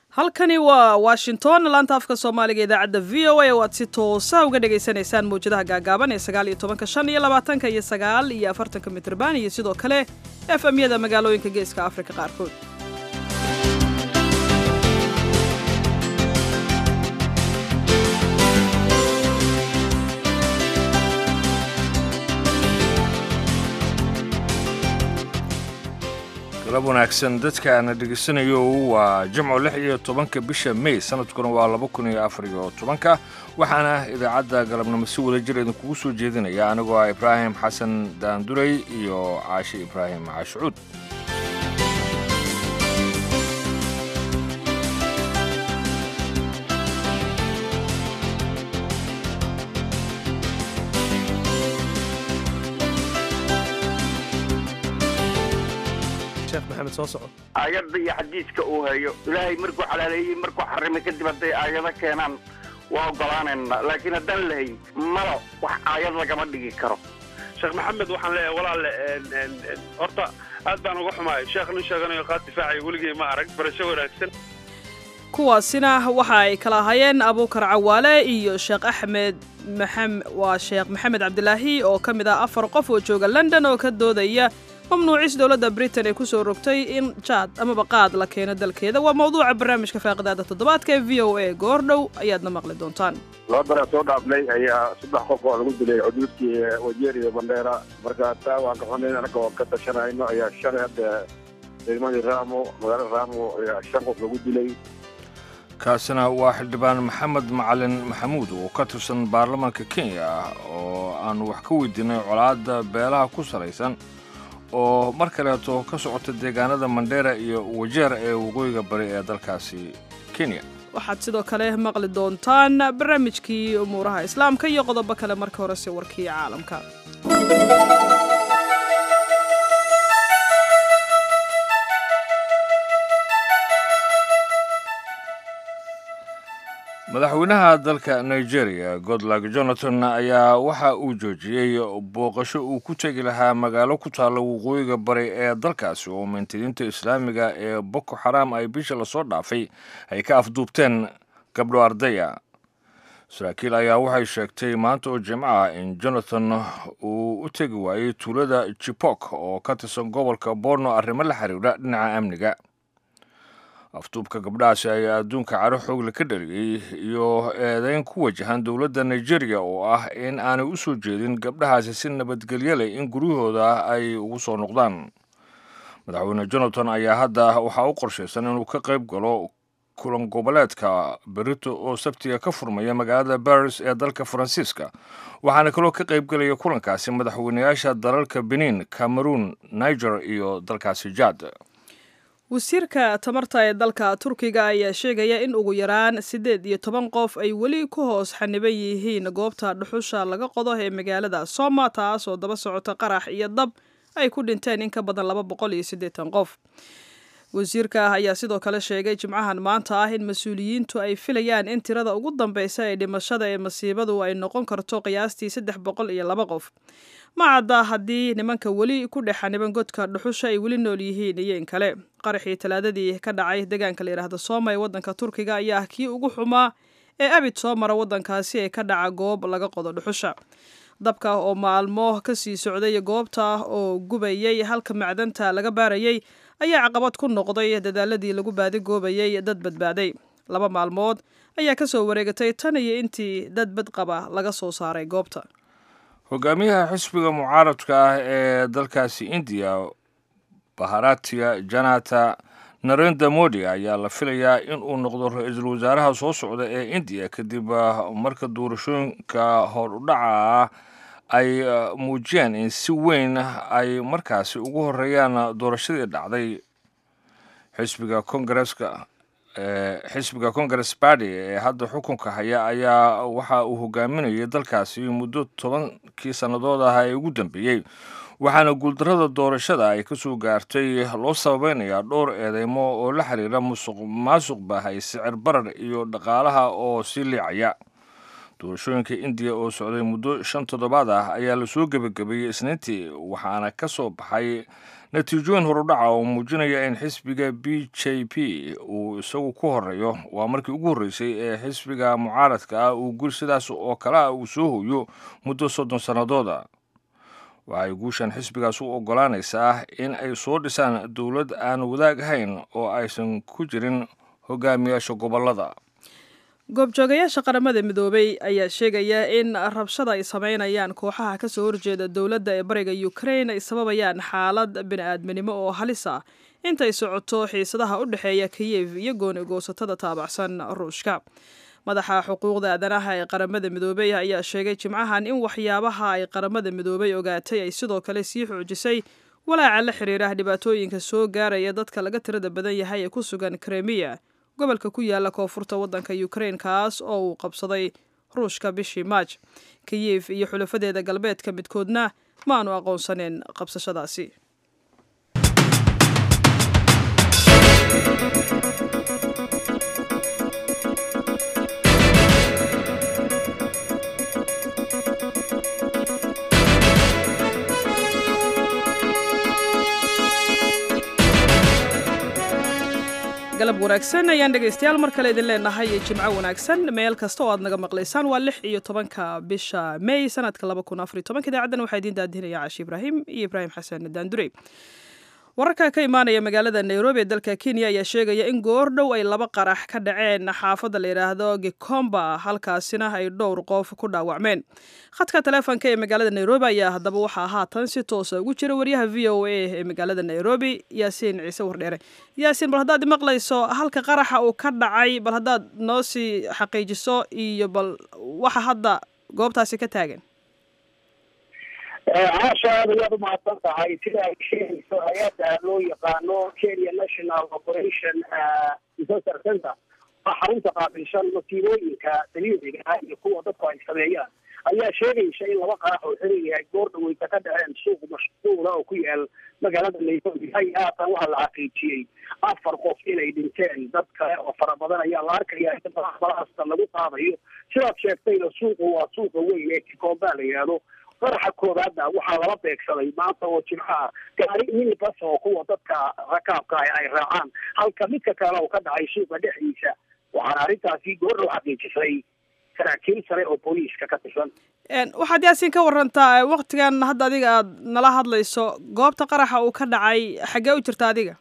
halkani waa washington laanta afka soomaaliga idaacadda v o a oo aad si toosa uga dhagaysanaysaan mawjadaha gaagaaban ee sagaal iyo tobanka shan iyo labaatanka iyo sagaal iyo afartanka mitrban iyo sidoo kale efmyada magaalooyinka geeska afrika qaarkood galab wanaagsan dadka ana dhegaysanayo waa jimco lix iyo tobanka bisha may sanadkuna waa laba kun iyo afar iyo tobanka waxaana idaacadda galabnimo si wada jir idinkugu soo jeedinaya anigoo ah ibraahim xasan daanduray iyo caashi ibraahim caashucuud aayadda iyo xadiiska uu hayo ilaahay markuu xalaaleeyey markuu xarimay kadib hadday aayado keenaan waa ogolaanayna laakiin haddaan lahayn malo wax aayad lagama dhigi karo sheekh maxamed waxaan leeyahay walaalle horta aad baan uga xumaay sheekh nin sheeganayo qaad difaacay weligay ma arag barasho wanaagsan kuwaasina waxa ay kala ahaayeen abuukar cawaale iyo sheekh axmed waa sheekh maxamed cabdilaahi oo ka mid ah afar qof oo jooga london oo ka doodaya mamnuucis dowladda britain ay ku soo rogtay in jaad amaba qaad la keeno dalkeeda waa mawduuca barnaamijka faaqidaada toddobaadka ee v o a goordhow ayaadna maqli doontaan laba bara soo dhaafnay ayaa saddex qof oo lagu dilay xuduudkii wajeer iyo bandheera marka taa waan ka xunayn anaga oo ka tashanayno ayaa shalay hadda degmadii raamo magaalada raamo ayaa shan qof lagu dilay kaasina waa xildhibaan maxamed macalin maxamuud oo ka tirsan baarlamaanka kenya oo aanu wax ka weydiinay colaadda beelaha ku salaysan oo mar kaleeto ka socota deegaanada mandheera iyo wajeer ee waqooyiga bari ee dalkaasi kenya waxaad sidoo kale maqli doontaan barnaamijkii umuuraha islaamka iyo qodobo kale marka horese warkii caalamka madaxweynaha dalka nigeria godlag jonathan ayaa waxa uu joojiyey booqasho uu ku tegi lahaa magaalo ku taalla waqooyiga bari ee dalkaasi oo mintidiinta islaamiga ee boko xaram ay bisha lasoo dhaafay ay ka afduubteen gabdho ardaya saraakiil ayaa waxay sheegtay maanta oo jimco ah in jonathan uu u tegi waayey tuulada jipok oo ka tirsan gobolka borno arrimo la xiriira dhinaca amniga afduubka gabdhahaasi ayaa adduunka caro xoogle ka dhaliyey iyo eedeyn ku wajahan dowladda nigeria oo ah in aanay u soo jeedin gabdhahaasi si nabadgelyo leh in guryahooda ay ugu soo noqdaan madaxweyne jonathan ayaa hadda waxaa u qorshaysan inuu ka qayb galo kulan goboleedka berito oo sabtiga ka furmaya magaalada baris ee dalka faransiiska waxaana kaloo ka qaybgelaya kulankaasi madaxweyneyaasha dalalka benin cameroon niger iyo dalkaasi jad wasiirka tamarta ee dalka turkiga ayaa sheegaya in ugu yaraan siddeed iyo toban qof ay weli ku hoos xaniban yihiin goobta dhuxusha laga qodo ee magaalada soma taas oo daba socota qarax iyo dab ay ku dhinteen in ka badan laba boqol iyo siddeetan qof wasiirka ayaa sidoo kale sheegay jimcahan maanta ah in mas-uuliyiintu ay filayaan in tirada ugu dambeysa ee dhimashada ee masiibadu ay noqon karto qiyaastii saddex boqol iyo laba qof ma cadda haddii nimanka weli ku dhex xaniban godka dhuxusha ay weli nool yihiin iyo in kale qaraxii talaadadii ka dhacay deegaanka la yidhaahda sooma ee waddanka turkiga ayaa ah kii ugu xumaa ee abid soo mara waddankaasi ee ka dhaca goob laga qodo dhuxusha dabka oo maalmo kasii socday goobta oo gubayay halka macdanta laga baarayay ayaa caqabad ku noqday dadaaladii lagu baadigoobayay dad badbaaday laba maalmood ayaa kasoo wareegatay tan iyo intii dad badqaba laga soo saaray goobta hogaamiyaha xisbiga mucaaradka ah ee dalkaasi indiya baharatiya janata narenda modi ayaa la filayaa in uu noqdo ra-iisul wasaaraha soo socda ee indiya kadib marka doorashooyinka hor udhaca ah ay muujiyeen in si weyn ay markaasi ugu horeeyaan doorashadii dhacday xisbiga kongareska xisbiga congress barty ee hadda xukunka haya ayaa waxa uu hogaaminayay dalkaasi muddo tobankii sannadood ah ee ugu dambeeyey waxaana guuldarrada doorashada ay ka soo gaartay loo sababeynayaa dhowr eedeymo oo la xiriira musuq maasuq baahay sicir barar iyo dhaqaalaha oo sii liicaya doorashooyinka indiya oo socday muddo shan toddobaad ah ayaa lasoo gebagabeeyey isniintii waxaana ka soo baxay natiijooyin horudhaca oo muujinaya in xisbiga b j p uu isagu ku horeeyo waa markii ugu horreysay ee xisbiga mucaaradka ah uu gul sidaas oo kale ah uu soo hoyo muddo soddon sannadooda waxay guushan xisbigaas u oggolaanaysaa in ay soo dhisaan dowlad aan wadaag ahayn oo aysan ku jirin hogaamiyaasha gobollada goobjoogayaasha qaramada midoobay ayaa sheegaya in rabshada ay sameynayaan kooxaha kasoo horjeeda dowladda ee bariga ukraine ay sababayaan xaalad bini-aadminimo oo halis ah intay socoto xiisadaha u dhexeeya kiyev iyo gooni goosatada taabacsan ruushka madaxa xuquuqda aadanaha ee qaramada midoobey ayaa sheegay jimcahan in waxyaabaha ay qaramada midoobay ogaatay ay sidoo kale sii xoojisay walaaca la xiriira dhibaatooyinka soo gaaraya dadka laga tirada badan yahay ee ku sugan kremiya gobolka ku yaala koonfurta waddanka ukraine kaas oo uu qabsaday ruushka bishii maaj kiyef iyo xulafadeeda galbeedka midkoodna ma aanu aqoonsaneen qabsashadaasi galab wanaagsan ayaan dhegaystayaal mar kale idin leenahay iyo jimco wanaagsan meel kasta oo aad naga maqlaysaan waa lix iyo tobanka bisha may sanadka laba kun afariy tobanka idaacaddan waxaa idiin daadinaya caashi ibraahim iyo ibraahim xasan daandurey wararka ka imaanaya magaalada nairobi ee dalka kenya ayaa sheegaya in goor dhow ay laba qarax ka dhaceen xaafadda la yidhaahdo gikomba halkaasina ay dhowr qof ku dhaawacmeen khadka taleefonka ee magaalada nairobi ayaa haddaba waxaa haatan si toosa ugu jira waryaha v o a ee magaalada nairobi yaasiin ciise wardheere yaasiin bal haddaad maqlayso halka qaraxa uu ka dhacay bal haddaad noo sii xaqiijiso iyo bal waxa hadda goobtaasi ka taagan caasha aad ayaad umahadsan tahay sida ay sheegayso hay-adda loo yaqaano kenya national operation disaster center waa xarunta qaabilshan masiibooyinka dabiiciga ah iyo kuwa dadku ay sameeyaan ayaa sheegaysa in laba qarax oo xiriyahay goor dhaweyta ka dhaceen suuq mashquula oo ku yaal magaalada nairobi hay haatan waxaa la xaqiijiyey afar qof inay dhinteen dad kale oo fara badan ayaa la arkaya in balaasta lagu qaadayo sidaad sheegtayna suuqu waa suuqa weyn ee kikomba la yidhaahdo qaraxa koobaadna waxaa lala beegsaday maanta oo jimcaha gaari minibas oo kuwa dadka rakaabka ah ay raacaan halka midka kale oo ka dhacay suuqa dhexdiisa waxaana arrintaasi goor loo xaqiijisay saraakiil sare oo booliiska ka tirsan waxaad yaasiin ka warantaa waktigan hadda adiga aad nala hadlayso goobta qaraxa uu ka dhacay xaggee u jirta adiga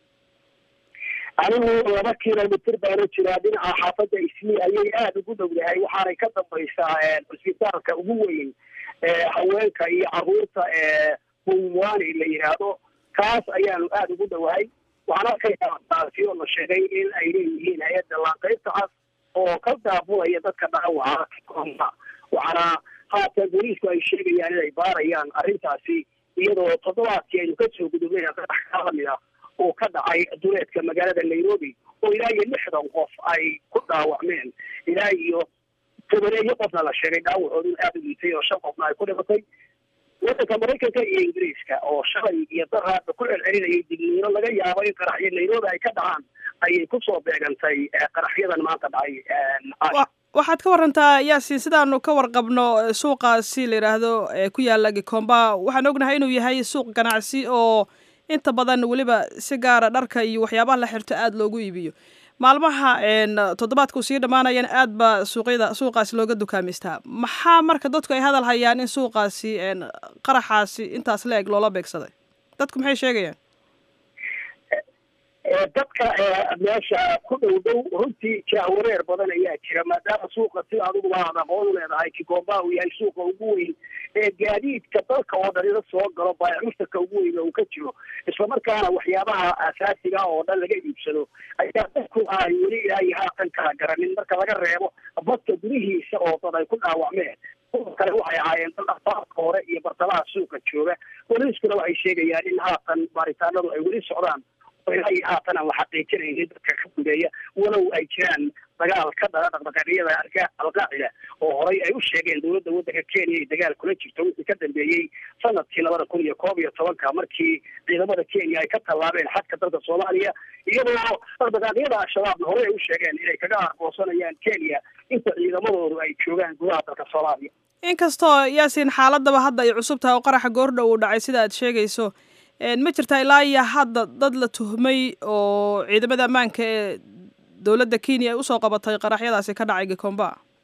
anigu laba kilomitr baana jiraa dhinaca xaafadda ismi ayay aada ugu dhowdahay waxaanay ka dambaysaa cusbitaalka ugu weyn haweenka iyo caruurta ee bumwani la yidhaahdo kaas ayaanu aada ugu dhowahay waxaan arkayaa taasi oo la sheegay in ay leeyihiin hay-adda laanqeybta cas oo ka daabulaya dadka dhaawaca kikomba waxaana haatan booliisku ay sheegayaan inay baarayaan arrintaasi iyadoo toddobaadkii aynu kasoo gudubnay qarax ka lamid ah oo ka dhacay duleedka magaalada nairobi oo ilaa iyo lixdan qof ay ku dhaawacmeen ilaa iyo tobaneeyo qofna la sheegay dhaawacoodu aada u liitay oo shan qofna ay ku dhimatay waddanka maraykanka iyo ingiriiska oo shalay iyo daraadba ku celcelinayay digniino laga yaabo in qaraxyo nairobi ay ka dhacaan ayay kusoo beegantay qaraxyadan maanta dhacay waxaad ka warantaa yaasiin sidaanu ka warqabno suuqaasi la yidhaahdo ee ku yaala gikomba waxaan ognahay inuu yahay suuq ganacsi oo inta badan weliba si gaara dharka iyo waxyaabaha la xirto aada loogu iibiyo maalmaha toddobaadku sii dhammaanayan aad baa suuqyada suuqaasi looga dukaamaystaa maxaa marka dadku ay hadal hayaan in suuqaasi qaraxaasi intaas la eg loola beegsaday dadku maxay sheegayaan dadka meesha ku dhow dhow runtii jahwareer badan ayaa jira maadaama suuqa sida adiguba aad aqoon u leedahay kikomba uu yahay suuqa ugu weyn ee gaadiidka dalka oo dhan ila soo galo baayacushtarka ugu weyn uu ka jiro islamarkaana waxyaabaha asaasiga oo dhan laga iibsado ayaa dadku ay weli ilaa iyo haatan kala garanin marka laga reebo badka gudihiisa oo dad ay ku dhaawacmeen kuwa kale waxay ahaayeen dad afaarka hore iyo bartamaha suuqa jooga booliiskuna waxay sheegayaan in haatan baaritaanadu ay weli socdaan ilaa iyo haatan aan la xaqiijinaynin dadka ka gudeeya walow ay jiraan dagaal ka dhana dhaqdhaqaaqyada alqaacida oo horay ay u sheegeen dowladda waddanka kenya ay dagaal kula jirto wixii ka dambeeyey sanadkii labada kun iyo koob iyo tobanka markii ciidamada kenya ay ka tallaabeen xadka dalka soomaaliya iyadoo dhaqdhaqaaqyada al-shabaabna horey ay u sheegeen inay kaga argoosanayaan kenya inta ciidamadoodu ay joogaan gudaha dalka soomaaliya inkastoo yaasiin xaaladaba hadda ay cusub tahay oo qaraxa goordhow uu dhacay sida aad sheegayso ma jirtaa ilaa iyo hadda dad la tuhmay oo ciidamada ammaanka ee dowladda kenya ay usoo qabatay qaraxyadaasi ka dhacay gikomba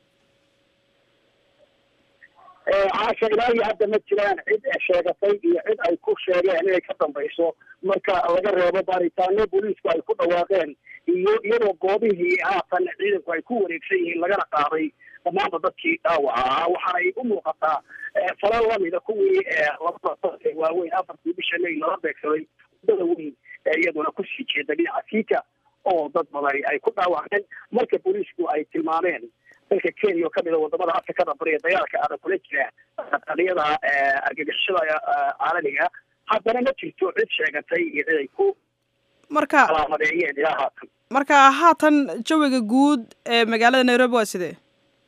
caasha ilaa iyo hadda ma jiraan cid sheegatay iyo cid ay ku sheegeen inay ka dambayso marka laga reebo baaritaano booliisku ay ku dhawaaqeen iyo iyadoo goobihii haatan ciidanku ay ku wareegsan yihiin lagana qaaday dhammaanba dadkii dhaawaca ahaa waxaanay u muuqataa falal lamida kuwii labada waaweyn afartii bisha may lala beegsaday wadada weyn ee iyaduna kusii jeeda dhinaca siika oo dad badani ay ku dhaawaceen marka booliisku ay tilmaameen dalka kenya oo kamid a wadamada afrikada bariya dagaalka adag kula jira qadiyada argagixishada caalamiga haddana ma jirto cid sheegatay iyo cid ay ku marka calaamadeeyeen ilaa haatan marka haatan jawiga guud ee magaalada nairobi waa sidee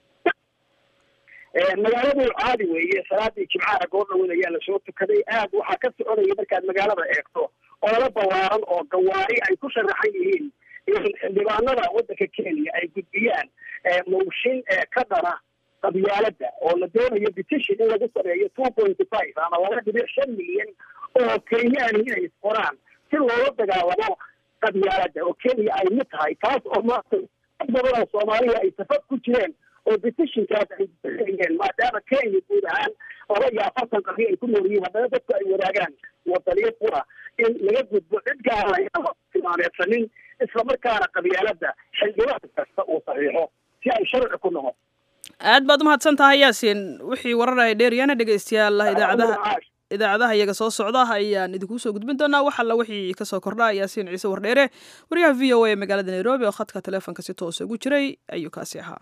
magaaladu caadi weeye salaadii jimcaha goordhaweyn ayaa lasoo tukaday aad waxaa ka soconaya markaad magaalada eegto olala ballaaran oo gawaari ay ku sharaxan yihiin in xildhibaanada waddanka kenya ay gudbiyaan mooshin ka dhana qabyaalada oo la doonayo petition in lagu sameeyo two pointy five ama laba dhibic shan milyan oo kenyaani inay isqoraan si loola dagaalamo qabyaalada oo kenya ay mid tahay taas oo maanta dad badan oo soomaaliya ay safad ku jireen oo petitionkaas ay bixiyeen maadaama kenya guud ahaan laba iyo afartan qarni ay ku nool yihiin haddana dadku ay wadaagaan wadaniyo qura in laga gudbo cid gaara tilmaameedsanin islamarkaana qabyaalada xildhibaan kasta uu saxiixo si ay sharci ku noqon aad baad umahadsan tahay yaasiin wixii warar ay dheeryaana dhegeystayaal idaacadaha idaacadaha iyaga soo socda ayaan idinku soo gudbin doonaa wax alla wixii kasoo kordha yaasiin ciise wardheere wariyaha v o a ee magaalada nairobi oo khadka taleefonka si toosa ugu jiray ayuu kaasi ahaa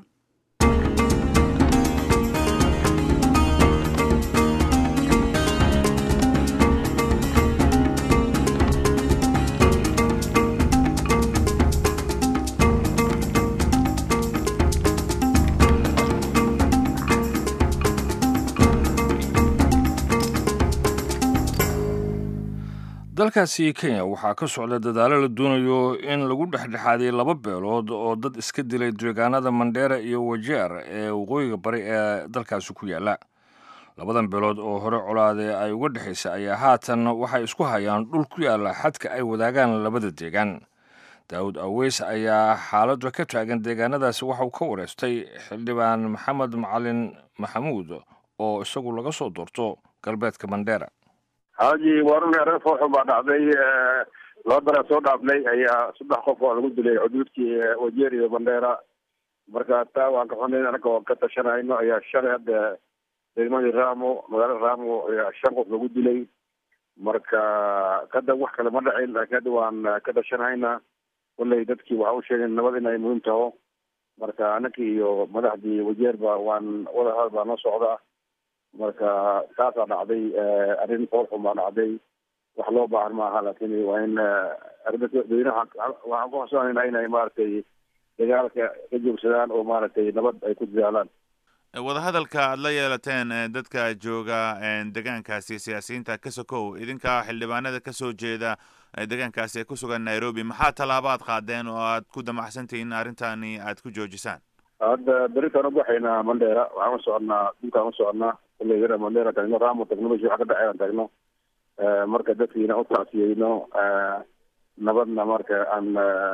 dalkaasi kenya waxaa ka socda dadaalo la doonayo in lagu dhexdhexaadiyo laba beelood oo dad iska dilay deegaanada mandheera iyo wajeer ee waqooyiga bari ee dalkaasi ku yaala labadan beelood oo hore colaade ay uga dhexaysa ayaa haatan waxay isku hayaan dhul ku yaala xadka ay wadaagaan labada deegaan daawud aweys ayaa xaaladda ka taagan deegaanadaasi waxauu ka wareystay xildhibaan maxamed macalin maxamuud oo isagu laga soo doorto galbeedka mandheera haji warun arrin fooxun baa dhacday laba beraa soo dhaafnay ayaa saddex qof oo lagu dilay xuduudkii wajeer iyo bandheera marka taa waan ka xunayn anaga oo ka tashanayno ayaa shalay hadda degmadii ramo magaalada ramo ayaa shan qof lagu dilay marka kada wax kale ma dhacin laakiin hadda waan ka tashanayna kolley dadkii waxa u sheegeen nabad in ay muhiim taho marka anakii iyo madaxdii wajeerba waan wadahadal baa noo socda marka taasaa dhacday arrin foolxun baa dhacday wax loo baahan maaha laakin waa in dadweynaha waxaan ku xasuusanayna inay maaragtay dagaalka ka joogsadaan oo maaragtay nabad ay ku dadaalaan wadahadalka aada la yeelateen dadka jooga degaankaasi siyaasiyiinta ka sokow idinka xildhibaanada kasoo jeeda degaankaasi ee ku sugan nairobi maxaa tallaabaad qaadeen oo aad ku damacsantihiin arrintani aad ku joojisaan hadda beritaan ubaxaynaa mandheera waxaan u soconaa dhulkaan u soconaa kulley mandheera tagno ramo tagno meshi wax ka dhacay aan tagno marka dadkiina u tacsiyeyno nabadna marka aan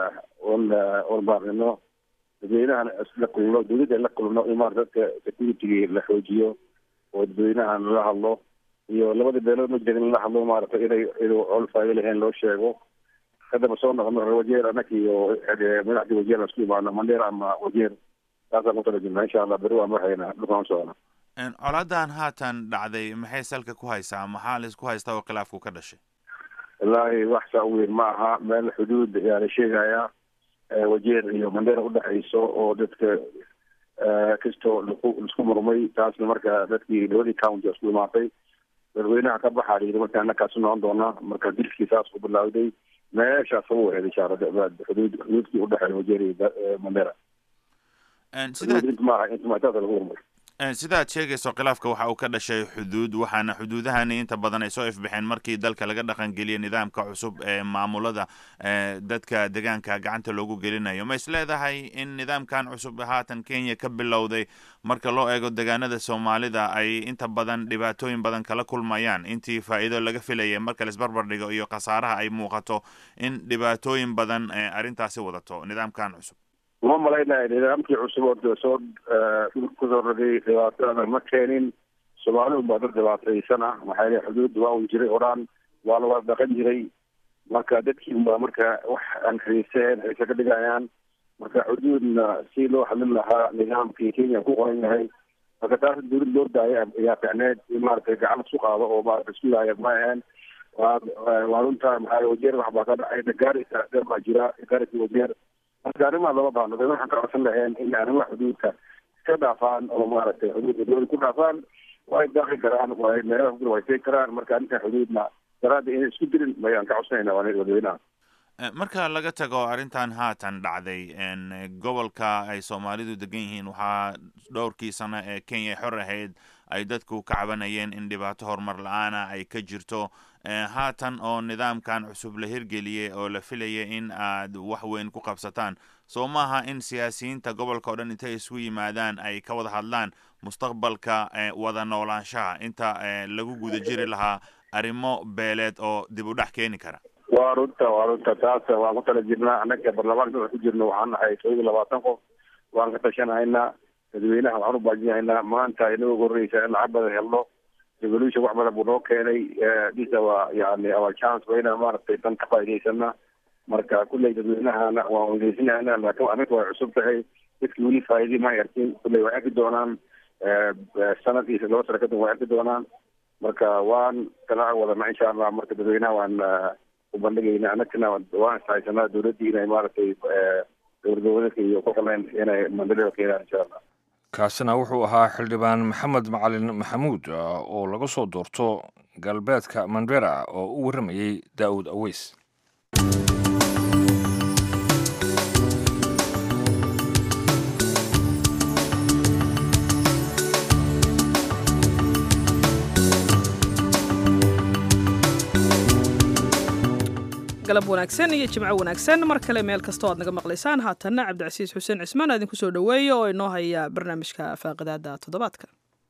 warbaaqino dadweynahan isla kulno dawladda la kulno in maarata dadka security la xoojiyo oo dadweynahan lala hadlo iyo labada beelood ma jira in lala hadlo maarata inay inuu col faayo lahayn loo sheego kadaba soo noqono reer wajeer anaka iyo madaxdii wajeer aan isku imaano mandheera ama wajeer taasaan ku tala jirnaa insha allah beri waan waxayna dhulkaan u socona colaadan haatan dhacday maxay salka ku haysaa maxaa la isku haystaa oo khilaafku ka dhashay wallaahi wax saa u weyn ma aha meel xuduud ayaa la sheegayaa wajeer iyo mandheera udhexayso oo dadka kastoo laisku murmay taasna marka dadkii labadii county isku imaatay dadweynaha ka baxaa layidhi marka anakaas noqon doonaa marka dilkii saas ku bilaawday meeshaas ugu wareed insha allah xuduud xuduudkii udhexeeya wajeer iyo mandheera sidaad inta maaha inta maataada lagu horumariyo sidaad sheegayso khilaafka waxa uu ka dhashay xuduud waxaana xuduudahani inta badan ay soo ifbixeen markii dalka laga dhaqangeliyay nidaamka cusub ee maamulada dadka deegaanka gacanta loogu gelinayo ma is leedahay in nidaamkan cusub haatan kenya ka bilowday marka loo eego deegaanada soomaalida ay inta badan dhibaatooyin badan kala kulmayaan intii faa'iido laga filayay marka laisbarbar dhigo iyo khasaaraha ay muuqato in dhibaatooyin badan arrintaasi wadato nidaamkan cusub uma malaynayo nidaamkii cusub oo soo kusoo rogay dhibaatada ma keenin soomaalidu baa dad dhibaataysan ah maxaa yele xuduud waa un jiray horaan waa la wada dhaqan jiray marka dadkii baa marka wax aan xiiseen xiise ka dhigayaan marka xuduudna si loo hadlin lahaa nidaamkii kenya ku qoran yahay marka taas dawlad loo daaya ayaa ficneed in maaragtay gacan isku qaado oo maarata isku laaya ma ahaen waa waa runta maxaa wajeer wax baa ka dhacay gaarisa dheer baa jira gaarisa wajeer marka arrimaha lama baahno dad waxaan ka codsan laheen in arrimaha xuduudka iska dhaafaan oo maaragtay xuduudka dowlada ku dhaafaan way daaqi karaan way meelaha ku way tegi karaan marka arrinta xuduudna daraadda inay isku dirin mayaan ka codsanayna waa wadaweynaha marka laga tago arrintan haatan dhacday gobolka ay soomaalidu degan yihiin waxaa dhowrkii sano ee kenya xor ahayd ay dadku ka cabanayeen in dhibaato horumar la-aana ay ka jirto haatan oo nidaamkan cusub la hirgeliyey oo la filaya in aad wax weyn ku qabsataan soo maaha in siyaasiyiinta gobolka o dhan intay isku yimaadaan ay ka wada hadlaan mustaqbalka wada noolaanshaha inta lagu guda jiri lahaa arrimo beeleed oo dib u dhex keeni kara waa runta waa runta taas waan ku tala jirnaa annaga baarlamaanka dada ku jirno waxaan nahay todoba iyo labaatan qof waan ka tashanahaynaa dadweynaha waxaan u baajinahaynaa maanta inaga horreysa in lacag badan helno revolution wax badan buu noo keenay dhisa waa yani our chance waa inaan maaragtay dan ka faa'idaysana marka kulley dadweynahana waan weydiisinayna laakiin arrinta way cusub tahay dadki weli faa'iidi ma arkin kulley way arki doonaan sanadkiisa laba sano kadib way arki doonaan marka waan kala wadana insha allah marka dadweynaha waan ubandhigayna anagana waan ishaysanaa dowladdii inay maaragtay dowlad goboleedka iyo ku qaleen inay mandalada keenaan insha allah kaasina wuxuu ahaa xildhibaan maxamed macalin maxamuud oo laga soo doorto galbeedka mandera oo u warramayey daa'uud aweys galab wanaagsan iyo jimco wanaagsan mar kale meel kasta o aad naga maqlaysaan haatanna cabdicasiis xuseen cismaan aa idinku soo dhoweeya oo inoo haya barnaamijka faaqidaada toddobaadka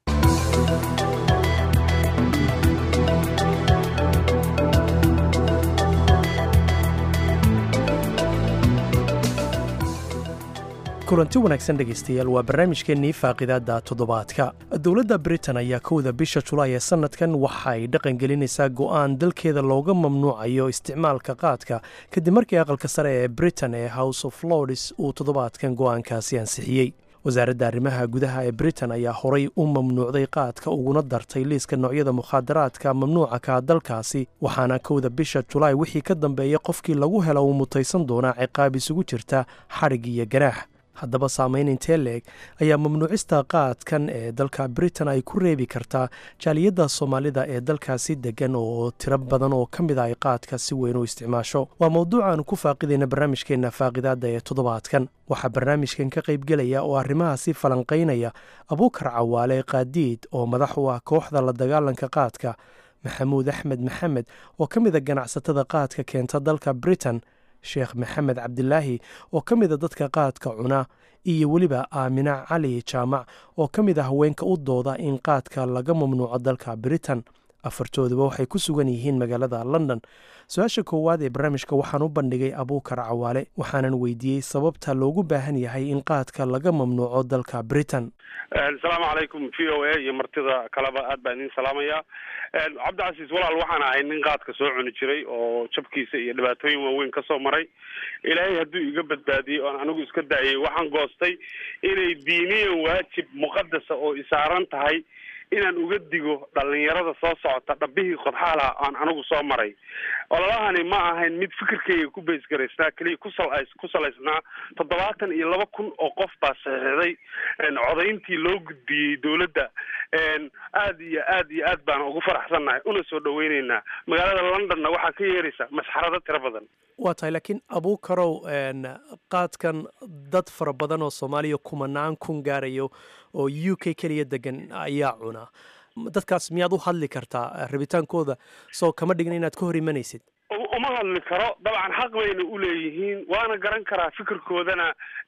kulanti wanaagsan dhegaystayaal waa barnaamijkeennii faaqidaadda toddobaadka dowladda britain ayaa kowda bisha julaay ee sannadkan waxa ay dhaqangelinaysaa go'aan dalkeeda looga mamnuucayo isticmaalka qaadka kadib markii aqalka sare ee britain ee house of lords uu toddobaadkan go'aankaasi ansixiyey wasaaradda arrimaha gudaha ee britain ayaa horay u mamnuucday qaadka uguna dartay liiska noocyada mukhaadaraadka mamnuuca ka dalkaasi waxaana kowda bisha julaay wixii ka dambeeya qofkii lagu helo uu mutaysan doonaa ciqaab isugu jirta xadhig iyo ganaax haddaba saamayn intee leeg ayaa mamnuucista qaadkan ee dalka britain ay ku reebi kartaa jaaliyadda soomaalida ee dalkaasi degan oo tiro badan oo ka mid a ay qaadka si weyn u isticmaasho waa mowduuc aanu ku faaqidayna barnaamijkeenna faaqidaadda ee toddobaadkan waxaa barnaamijkan ka qaybgelaya oo arrimahaasi falanqaynaya abuukar cawaale qaadiid oo madax u ah kooxda la dagaalanka qaadka maxamuud axmed maxamed oo ka mid a ganacsatada qaadka keenta dalka britain sheekh maxamed cabdilaahi oo ka mida dadka qaadka cuna iyo weliba aamina cali jaamac oo ka mid a haweenka u dooda in qaadka laga mamnuuco dalka britain afartooduba waxay ku sugan yihiin magaalada london su-aasha koowaad ee barnaamijka waxaan u bandhigay abuukar cawaale waxaanan weydiiyey sababta loogu baahan yahay in qaadka laga mamnuuco dalka britain asalaamu calaykum v o a iyo martida kaleba aad baan idin salaamaya cabdicasiis walaal waxaan ahay nin qaadka soo cuni jiray oo jabkiisa iyo dhibaatooyin waaweyn kasoo maray ilaahay hadduu iga badbaadiyey oon anigu iska daayay waxaan goostay inay diiniyan waajib muqadasa oo isaaran tahay inaan uga digo dhalinyarada soo socota dhabihii qodxaalaha aan anigu soo maray ololahani ma ahayn mid fikirkayga ku baysgaraysnaa keliya kusal ku salaysnaa toddobaatan iyo laba kun oo qof baa saxiixday codayntii loo gudbiyey dowladda aad iyo aad iyo aad baan ugu faraxsannahay una soo dhaweyneynaa magaalada londonna waxaa ka yeeraysa masxarado tiro badan waa tahay laakiin abuukarow qaadkan dad fara badan oo soomaaliya kumanaan kun gaarayo oo u k keliya degan ayaa cuna dadkaas miyaad u hadli kartaa rabitaankooda soo kama dhigna inaad ka hor imanaysid uma hadli karo dabcan xaq bayna uleeyihiin waana garan karaa fikirkoodana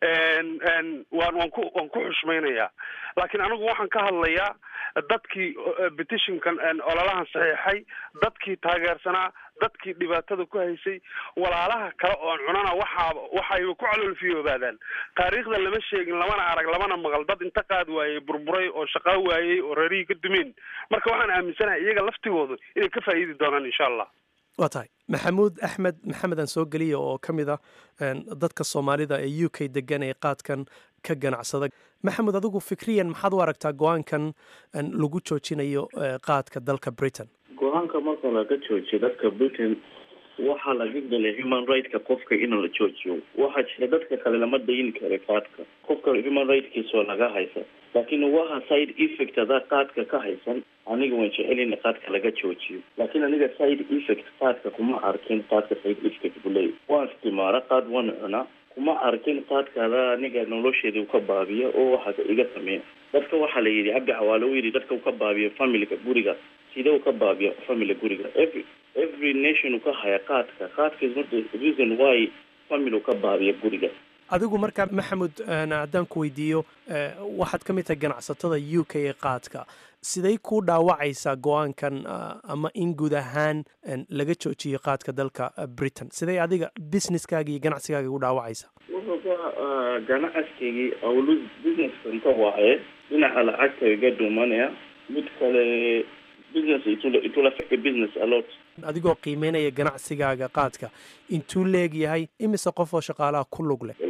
waan waan ku waan ku xushmaynayaa laakiin anigu waxaan ka hadlayaa dadkii petitionkan ololahan saxiixay dadkii taageersanaa dadkii dhibaatada ku haysay walaalaha kale oon cunana waxaa waxayba ku caloolfiyoobaadaan taariikhda lama sheegin lamana arag lamana maqal dad inta qaad waayey burburay oo shaqaa waayey oo reerihii ka dumeen marka waxaan aaminsanahay iyaga laftigoodu inay ka faa'iidi doonaan insha allah waa tahay maxamuud axmed maxamed aan soo geliya oo ka mid ah dadka soomaalida ee u k degan ee qaadkan ka ganacsada maxamuud adigu fikriyan maxaad u aragtaa go-aankan lagu joojinayo qaadka dalka britain go-aanka marka laga joojiyo dadka britain waxaa laga galay human rightska qofka in la joojiyo waxaa jira dadka kale lama dayin kara qaadka qofka human rightkiisa oo laga haysa laakiin waxa side effect adaa qaadka ka haysan aniga waan jecel in qaadka laga joojiyo laakiin aniga side effect qaadka kuma arkin qaadka side effect buu leeyahy waan istimaara qaad waan cunaa kuma arkin qaadkaada aniga nolosheeda u ka baabiya oo waxaa iga sameeya dadka waxaa la yidhi cabdi xawaale u yidhi dadka u ka baabiya familiga guriga sidee u ka baabiya family guriga every every nation u ka haya qaadka qaadka is not the reason why family u ka baabiya guriga adigu markaa maxamud haddaan ku weydiiyo waxaad ka mid tahay ganacsatada u k ee qaadka siday ku dhaawacaysaa go-aankan ama in guud ahaan laga joojiyo qaadka dalka britain siday adiga businesskaaga iyo ganacsigaaga u dhaawacaysaa wuxuu ka ganacsigii awlu businesskan ka waaye dhinaca lacagta iga dhumanaya mid kale business itula itula affect business a lot adigoo qiimeynaya ganacsigaaga qaadka intuu leeg yahay imise qof oo shaqaalaha ku lug leh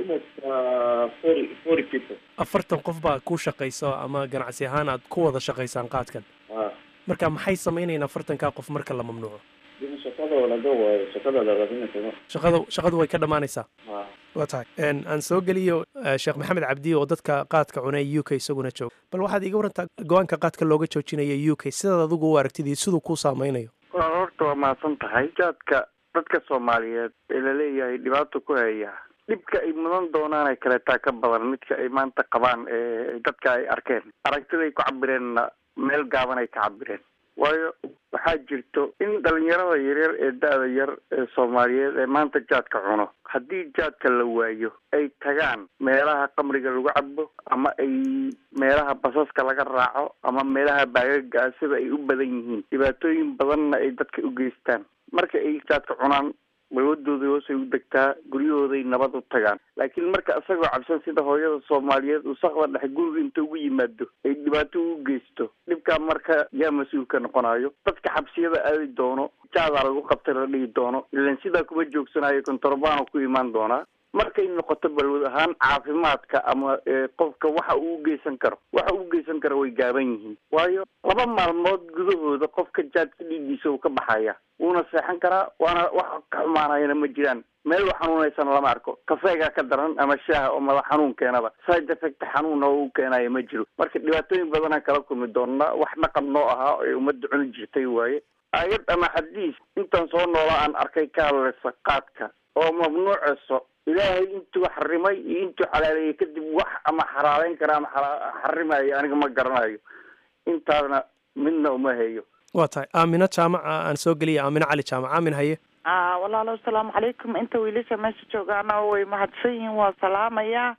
forty forty people afartan qof baa ku shaqayso ama ganacsi ahaan aad ku wada shaqaysaan qaadkan marka maxay sameynayaan afartankaa qof marka la mamnuuco shaqada laga waayo shaqada laraadinaysa shaqada shaqadu way ka dhammaanaysaa waa tahay aan soo geliyo sheekh maxamed cabdi oo dadka qaadka cunay u k isaguna jooga bal waxaad iiga warantaa go-aanka qaadka looga joojinaya u k sidaad adigu u aragtid iyo siduu kuu saameynayo horta waa mahadsan tahay jaadka dadka soomaaliyeed ee laleeyahay dhibaato ku haya dhibka ay mudan doonaanay kaleetaa ka badan midka ay maanta qabaan ee dadka ay arkeen aragtiday ku cabireenna meel gaaban ay ka cabireen waayo waxaa jirto in dhalinyarada yaryar ee da-da yar ee soomaaliyeed ee maanta jaadka cuno haddii jaadka la waayo ay tagaan meelaha qamriga lagu cabo ama ay meelaha basaska laga raaco ama meelaha baagaga sida ay u badan yihiin dhibaatooyin badanna ay dadka u geystaan marka ay jaadka cunaan balwadooda hoosay u degtaa guryahooday nabad u tagaan laakiin marka isagoo cabsan sida hooyada soomaaliyeed uu sakda dhex guriga inta ugu yimaado ay dhibaato u geysto dhibkaa marka yaa mas-uulka noqonayo dadka xabsiyada aadi doono jaadaa lagu qabtay la dhihi doono ilan sidaa kuma joogsanayo kontorbaano ku imaan doonaa markay noqoto balwad ahaan caafimaadka ama qofka waxa uu ugeysan karo waxa uu ugeysan karo way gaaban yihiin waayo laba maalmood gudahooda qofka jaadka dhiiggiisa uu ka baxaya wuuna seexan karaa waana wax ka xumaanayana ma jiraan meel wax xanuunaysana lama arko kafeegaa ka daran ama shaaha oo madax xanuun keenaba side effect xanuuna oo u keenaya ma jiro marka dhibaatooyin badanaan kala kulmi doonaa wax dhaqan noo ahaa ee ummadda cuni jirtay waaye aayad ama xadiis intaan soo noola aan arkay ka hadlaysa qaadka oo mamnuucayso ilaahay intuu xarimay iyo intuu xalaaleeyey kadib wax ama xaraaleyn kara ama xarimayo aniga ma garanayo intaasna midna uma hayo waa tahay aamino jaamaca aan soo geliya aamino cali jaamac aamin haye walaalo asalaamu calaykum inta wiilasha meesha joogaana way mahadsan yihiin waa salaamayaa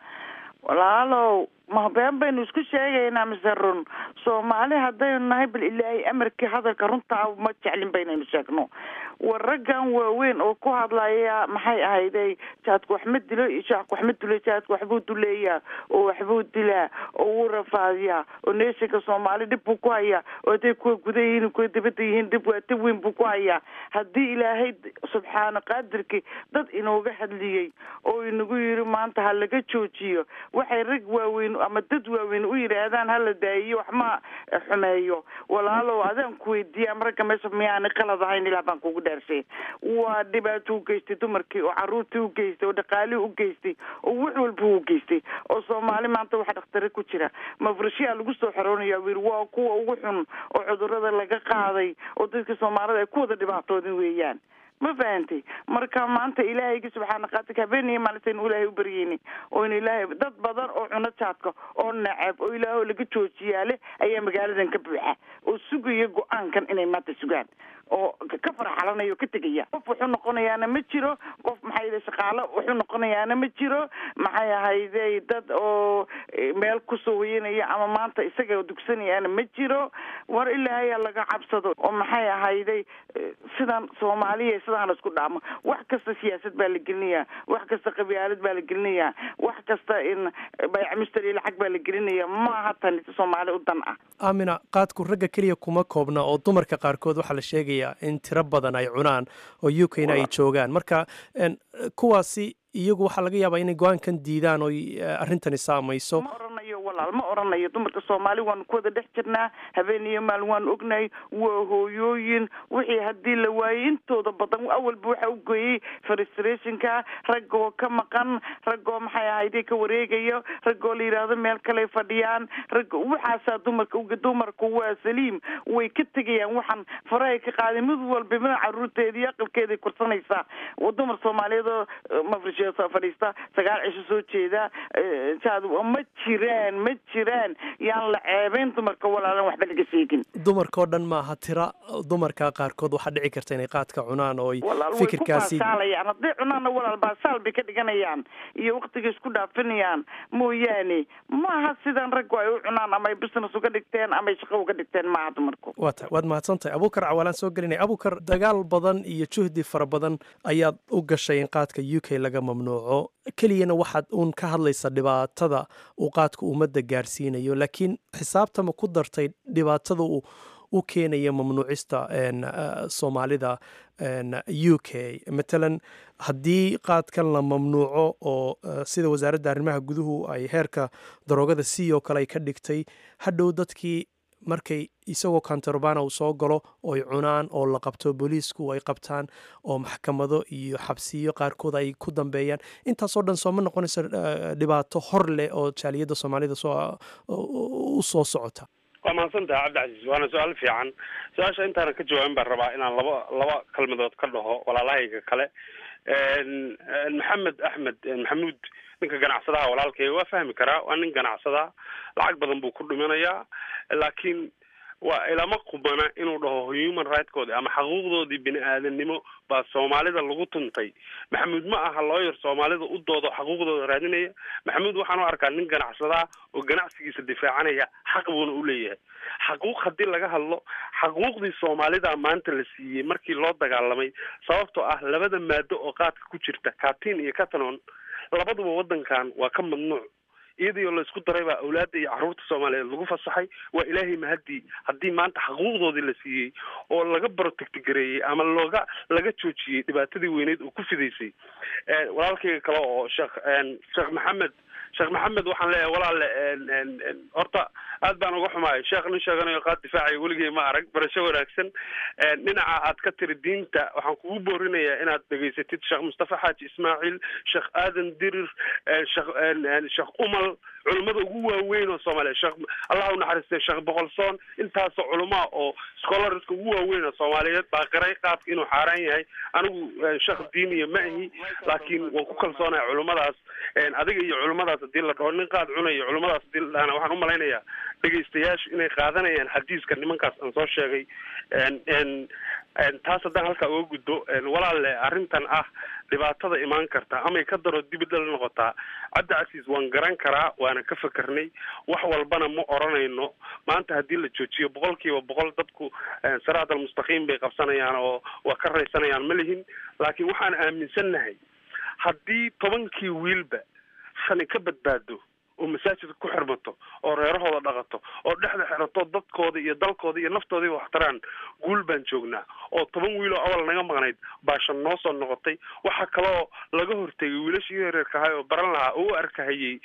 walaalow ma been baynu isku sheegaynaa mise run soomaali haddaynu nahay bal ilaahay amarkii hadalka runtaa ma jeclin baynaynu sheegno war raggan waaweyn oo ku hadlaya maxay ahayday jaadku wax ma dilo iyo jaadku wax ma dilo jaadku waxbuu duleeyaa oo waxbuu dilaa oo wuu rafaadiyaa oo neeshanka soomaali dhib buu ku hayaa oo hadday kuwa guda yihiin kuwa dibadda yihiin dhib waa dib weyn buu ku hayaa haddii ilaahay subxaana qaadirkii dad inooga hadliyey oo inagu yiri maanta ha laga joojiyo waxay rag waaweyn ama dad waaweyn u yidhaahdaan hala daayiyo wax ma xumeeyo walaalow adaan ku weydiiya ama ragga meesha miyaana qalad ahayn ilaa baan kugu dhaarshay waa dhibaato u geystay dumarkii oo caruurtii u geystay oo dhaqaalihii u geystay oo wax walba u geystay oo soomaali maanta waxa dhakhtare ku jira mafrashiyaa lagu soo xoroonaya wir waa kuwa ugu xun oo cudurada laga qaaday oo dadka soomaalida ay ku wada dhibaatoodin weeyaan ma fahantay marka maanta ilaahayga subxaana qaadirka habeeniyo maalintaynu ilaahay u baryeyni oynu ilaahay dad badan oo cuno jaadka oo nacab oo ilaahoo laga joojiyaale ayaa magaaladan ka buuxa oo sugaya go-aankan inay maanta sugaan oo ka farxalanaya oo ka tegaya qof wuxuu noqonayaana ma jiro qof maxay yidhi shaqaalo wuxuu noqonayaana ma jiro maxay ahayday dad oo meel kusoo hoyanaya ama maanta isaga dugsanayaana ma jiro war ilaahayaa laga cabsado oo maxay ahayday sidan soomaaliya sidaan isku dhaamo wax kasta siyaasad baa la gelinayaa wax kasta qabyaalad baa la gelinayaa wax kasta in bayc mustari lacag baa la gelinaya maaha tani soomaali u dan ah aamina qaadku ragga keliya kuma koobna oo dumarka qaarkood waxaa la sheegaya in tiro badan ay cunaan oo u k na ay joogaan marka kuwaasi iyagu waxaa laga yaabaa inay go-aankan diidaan oo arrintani saamayso ma oranayo walaal ma oranayo dumarka soomaali waanu ku wada dhex jirnaa habeen iyo maalin waanu ognahay waa hooyooyin wixii haddii la waayey intooda badan awalba waxa u geeyey frustrationka raggoo ka maqan raggoo maxay ahayde ka wareegayo raggoo la yidhaahdo meel kaley fadhiyaan rag waxaasaa dumarka dumarku waa saliim way ka tegayaan waxaan farahay ka qaaday mid walba mid caruurteeda iyo aqalkeeday kursanaysaa dumar soomaaliyeed oo mafrish fadhiista sagaal cisho soo jeeda ma jiraan ma jiraan yaan la ceebeyn dumarka walaalan waxba laga sheegin dumarkao dhan maaha tira dumarka qaarkood waxaa dhici karta inay qaadka cunaan oo fikirkaasi fikirkaasaalayaan hadday cunaanna walaal baasaal bay ka dhiganayaan iyo waktiga isku dhaafinayaan mooyaane maaha sidan raggu ay u cunaan ama ay business uga dhigteen ama ay shaqo uga dhigteen maaha dumarku waa tahay waad mahadsan tahay abuukar cawaalaan soo gelinaya abuukar dagaal badan iyo juhdi fara badan ayaad u gashay in qaadka u k laga mamnuuco keliyana waxaad uun ka hadlaysa dhibaatada uu qaadka ummadda gaarsiinayo laakiin xisaabtama ku dartay dhibaatada uu u keenaya mamnuucista soomaalida u k matalan haddii qaadkan la mamnuuco oo sida wasaaradda arrimaha guduhu ay heerka daroogada c oo kale ay ka dhigtay hadhow dadkii markay isagoo kantarobana uu soo galo oy cunaan oo la qabto booliisku ay qabtaan oo maxkamado iyo xabsiyo qaarkood ay ku dambeeyaan intaasoo dhan sooma noqonayso dhibaato hor leh oo jaaliyadda soomaalida u soo socota waa mahadsantaha cabdicasiis waana su-aal fiican su-aasha intaana ka jawaabin baan rabaa inaan laba laba kalmadood ka dhaho walaalahayga kale maxamed axmed maxamuud ninka ganacsadaha walaalkayga waa fahmi karaa waa nin ganacsada lacag badan buu ku dhiminayaa laakiin waa ilama qubana inuu dhaho human rightkoodi ama xaquuqdoodii bini aadanimo baa soomaalida lagu tuntay maxamuud ma aha looyar soomaalida u doodo xaquuqdooda raadinaya maxamuud waxaan u arkaa nin ganacsadaa oo ganacsigiisa difaacanaya xaq buuna u leeyahay xaquuq haddii laga hadlo xaquuqdii soomaalida maanta la siiyey markii loo dagaalamay sababtoo ah labada maado oo qaadka ku jirta katin iyo catanon labaduba wadankan waa ka mamnuuc iyadii oo laisku daray baa awlaadda iyo carruurta soomaaliyeed lagu fasaxay waa ilaahay mahadii haddii maanta xaquuqdoodii la siiyey oo laga barotectigareeyey ama looga laga joojiyey dhibaatadii weyneyd oo ku fidaysay walaalkayga kale oo sheekh sheekh maxamed sheekh maxamed waxaan leeyahay walaale horta aad baan uga xumaay sheekh nin sheeganayo qaad difaacaya weligay ma arag barasho wanaagsan dhinaca aad ka tiri diinta waxaan kugu boorinayaa inaad dhegaysatid sheekh mustafa xaaji ismaaciil sheekh aadan dirir sheekh sheekh umal culimmada ugu waaweyn oo soomaaliya sheekh allah u naxariistay sheekh boqolsoon intaasoo culamaa oo scholarska ugu waaweyn oo soomaaliyeed baa qiray qaadka inuu xaaraan yahay anigu sheekh diiniya ma ahi laakiin waan ku kalsoonahay culimmadaas adiga iyo culimmadaas hadii la dhaho nin qaad cunayo culimmadaas hadii la dhahana waxaan umalaynayaa dhegaystayaashu inay qaadanayaan xadiiska nimankaas aan soo sheegay taas haddaan halkaa uga gudbo walaale arrintan ah dhibaatada imaan karta amay ka daro dibidal noqotaa cabdi casiis waan garan karaa waana ka fekarnay wax walbana ma oranayno maanta haddii la joojiyo boqol kiiba boqol dadku siraat almustaqiim bay qabsanayaan oo waa ka raysanayaan ma lihin laakiin waxaan aaminsannahay haddii tobankii wiilba shani ka badbaado oo masaajidka ku xirmato oo reerahooda dhaqato oo dhexda xirato dadkooda iyo dalkooda iyo naftoodii waxtaraan guul baan joognaa oo toban wiiloo awal naga maqnayd baashan noo soo noqotay waxaa kaloo laga hortegay wiilashii yareerka ahay oo baran lahaa oo u arkahayey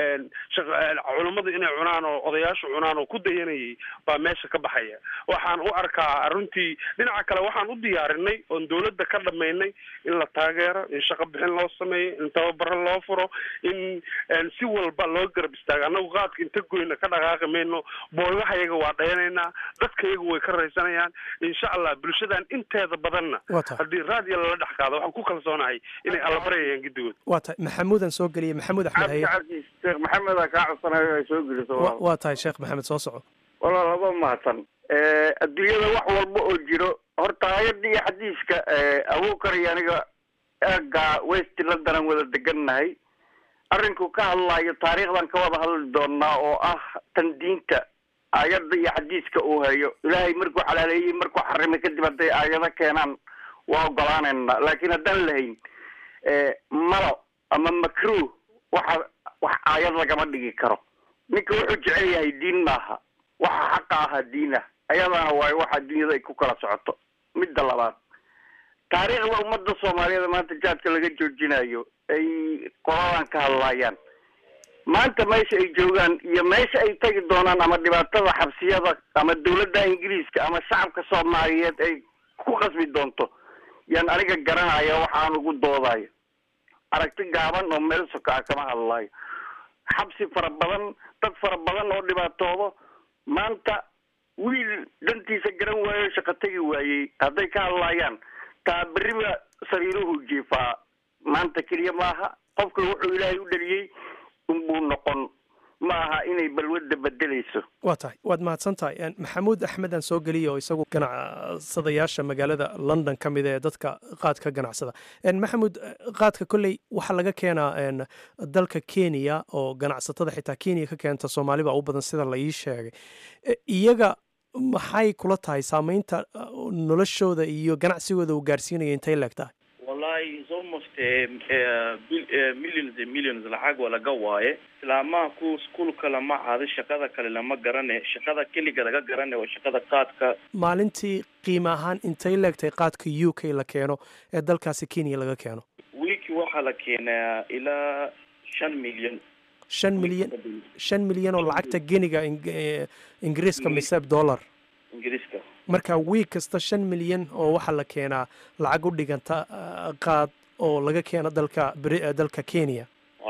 culammadu inay cunaan oo odayaashu cunaan oo ku dayanayay baa meesha ka baxaya waxaan u arkaa runtii dhinaca kale waxaan u diyaarinay oon dawladda ka dhamaynay in la taageero in shaqo bixin loo sameeyo in tababaro loo furo in si walba loo garab istaaga annagu qaadka inta goyna ka dhaqaaqi mayno boogahayaga waa dhayanaynaa dadkayaga way ka raysanayaan insha allah bulshadan inteeda badanna haddii raadiyo lala dhex qaado waxaan ku kalsoonahay inay allabaryayaan gidigood waa tahay maxamuudan soo geliyey maxamuud axmed haye sheekh maxameda kaa codsanayo ay soo geliso waa tahay sheekh maxamed soo soco walaal laba mahadsan adduunyada wax walba oo jiro horta hay-adda iyo xadiiska abuukar iyo aniga eega west london aan wada degannahay arrinku ka hadlayo taariikhdan ka wada hadli doonaa oo ah tan diinta aayadda iyo xadiiska uu hayo ilaahay markuu xalaaleeyey markuu xarimay kadib hadday aayado keenaan waa ogolaanayna laakiin haddaan lahayn malo ama macruh waxa wax aayad lagama dhigi karo ninka wuxuu jecel yahay diin maaha waxa xaqa ahaa diin ah ayadana waayo waxa dunyada ay ku kala socoto midda labaad taariikhda ummadda soomaaliyeed maanta jaadka laga joojinayo ay qoladan ka hadlaayaan maanta meesha ay joogaan iyo meesha ay tagi doonaan ama dhibaatada xabsiyada ama dawladda ingiriiska ama shacabka soomaaliyeed ay ku qasbi doonto yaan aniga garanaya waxaan ugu doodayo aragti gaaban oo meel soka ah kama hadlayo xabsi fara badan dad fara badan oo dhibaatoodo maanta wiil dantiisa garan waayo shaqo tegi waayey hadday ka hadlaayaan taa beriba sariiruhu jiifaa maanta keliya maaha qofka wuxuu ilaahay u dhaliyey unbuu noqon ma aha inay balwadda bedelayso waa tahay waad mahadsan tahay maxamuud axmedan soo geliya oo isagu ganacsadayaasha magaalada london ka mid ee dadka qaadka ganacsada maxamuud qaadka kolley waxaa laga keenaa dalka kenya oo ganacsatada xitaa kenya ka keenta soomaali baa u badan sida la ii sheegay iyaga maxay kula tahay saameynta noloshooda iyo ganacsigooda uu gaarsiinaya intay leeg tahay wallahi is almost millions and millions lacag waa laga waaye islaamaha ku iskuolka lama caado shaqada kale lama garane shaqada keliga laga garane waa shaqada qaadka maalintii qiimo ahaan intay leegtahay qaadka u k la keeno ee dalkaasi kenya laga keeno wiiki waxaa la keenaa ilaa shan milyan shan milyan shan milyan oo lacagta geniga ingiriiska mise dollar ingiriiska marka wiig kasta shan milyan oo waxaa la keenaa lacag u dhiganta qaad oo laga keeno dalka dalka kenya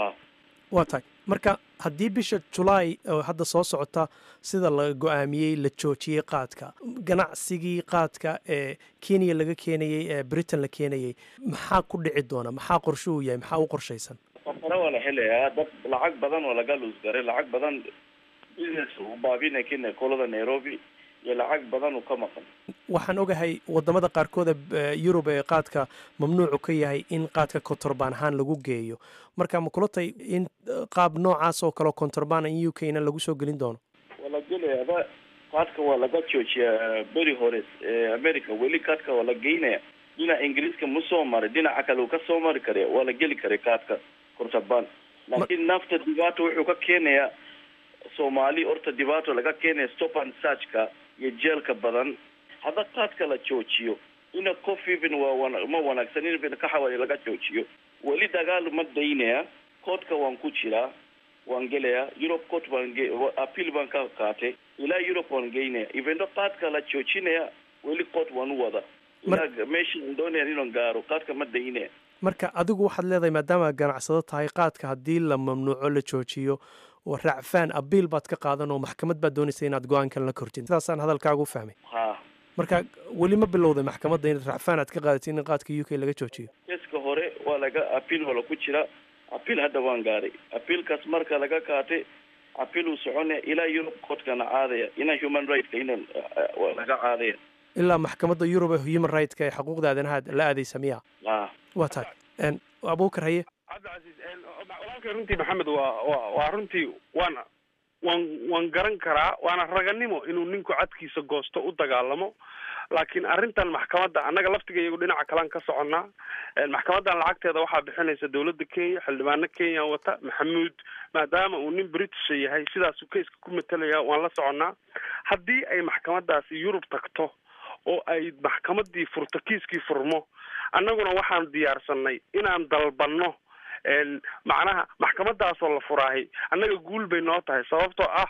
waa tahay marka haddii bisha julaay oo hadda soo socota sida la go-aamiyey la joojiyey qaadka ganacsigii qaadka ee kenya laga keenayey ee britain la keenayey maxaa ku dhici doona maxaa qorshuhu yahay maxaa u qorshaysan safaro waa la helayaa dad lacag badan oo laga luusgaray lacag badan business u baabina kenya kolada nairobi iyo lacag badan uu ka maqan waxaan ogahay wadamada qaarkooda yurub ee qaadka mamnuucu ka yahay in qaadka kontorbaan ahaan lagu geeyo marka ma kula tay in qaab noocaas oo kaleo kontorbaan in u k na lagu soo gelin doono waa la gelaya qaadka waa laga joojiyaa beri hore america weli qaadka waa la geynaya dhinaca ingiriiska ma soo maray dhinaca kale uu ka soo mari kara waa la geli karay qaadka kontorbaan laakiin nafta dhibaato wuxuu ka keenayaa soomaali horta dhibaato laga keenaya stop and searchka iyo jeelka badan hadda qaadka la joojiyo ina cofiven waa ma wanaagsan in kaxaway laga joojiyo weli dagaal ma daynaya coodka waan ku jiraa waan gelayaa europe court baan appeal baan ka qaatay ilaa europe waan geynaya evento qaadka la joojinaya weli court waan u wada ilaa meeshaan doonaya inaan gaaro qaadka ma daynaya marka adigu waxaad leedahay maadaama ganacsado tahay qaadka haddii la mamnuuco la joojiyo oo racfaan abiil baad ka qaadan oo maxkamad baad doonaysa inaad go-aankan la kortin sidaasaan hadalkaaga u fahmay ha marka weli ma bilowday maxkamadda in racfaan aad ka qaadatin in qaadka u k laga joojiyo keeska hore waa laga apiil waa laku jira apiil hadda waan gaaray apiilkaas marka laga qaatay apiil uu soconaya ilaa europe courtkana caadaya ina human rightska ina laga caadaya ilaa maxkamadda yurub ee human rightska ee xuquuqda aadanaha la aadaysa miya ha waa tahay abuukar haye cabdicasiis walaalkay runtii maxamed waa wa waa runtii waan waan waan garan karaa waana raganimo inuu ninku cadkiisa goosto u dagaalamo laakiin arrintan maxkamadda annaga laftiga iyagu dhinaca kalean ka soconnaa maxkamaddan lacagteeda waxaa bixinaysa dawladda kenya xildhibaano kenya wata maxamuud maadaama uu nin britisha yahay sidaasuu kayska ku matalaya waan la soconnaa haddii ay maxkamaddaasi yurub tagto oo ay maxkamaddii furto kiiskii furmo annaguna waxaan diyaarsanay inaan dalbanno macnaha maxkamadaasoo la furaahay annaga guul bay noo tahay sababtoo ah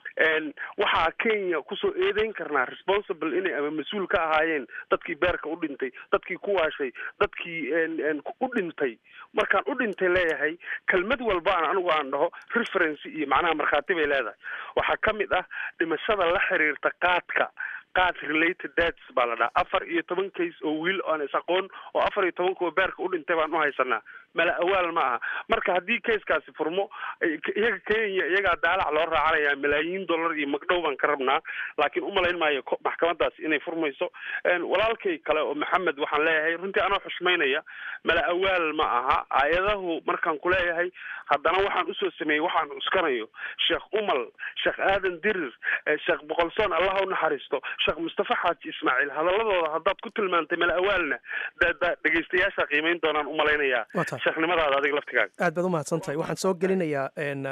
waxaa kenya kusoo eedeyn karnaa responsible inay ama mas-uul ka ahaayeen dadkii beerka u dhintay dadkii ku waashay dadkii u dhintay markaan u dhintay leeyahay kelmad walba aan anigu aan dhaho referency iyo macnaha markhaati bay leedahay waxaa ka mid ah dhimashada la xiriirta qaadka qaad related deaths baa la dhaha afar iyo toban case oo wiil aan is aqoon oo afar iyo toban kuwa beerka u dhintay baan u haysanaa mala awaal ma aha marka haddii casekaasi furmo iyaga kenya iyagaa daalac loo raacanaya malaayiin dollar iyo magdhow baan ka rabnaa laakiin umalayn maayo maxkamadaas inay furmayso walaalkay kale oo maxamed waxaan leeyahay runtii anoo xushmaynaya mala awaal ma aha aayadahu markaan ku leeyahay haddana waxaan usoo sameeyey waxaan cuskanayo sheekh umal sheekh aadan dirir sheekh boqolsoon allah u naxariisto sheekh mustafa xaaji ismaaciil hadaladooda haddaad ku tilmaantay mala awaalna dhegeystayaasha qiimeyn doonaan umalaynayaa sheekhnimadaada adiga laftigaaga aad baad umahadsan tahay waxaan soo gelinayaa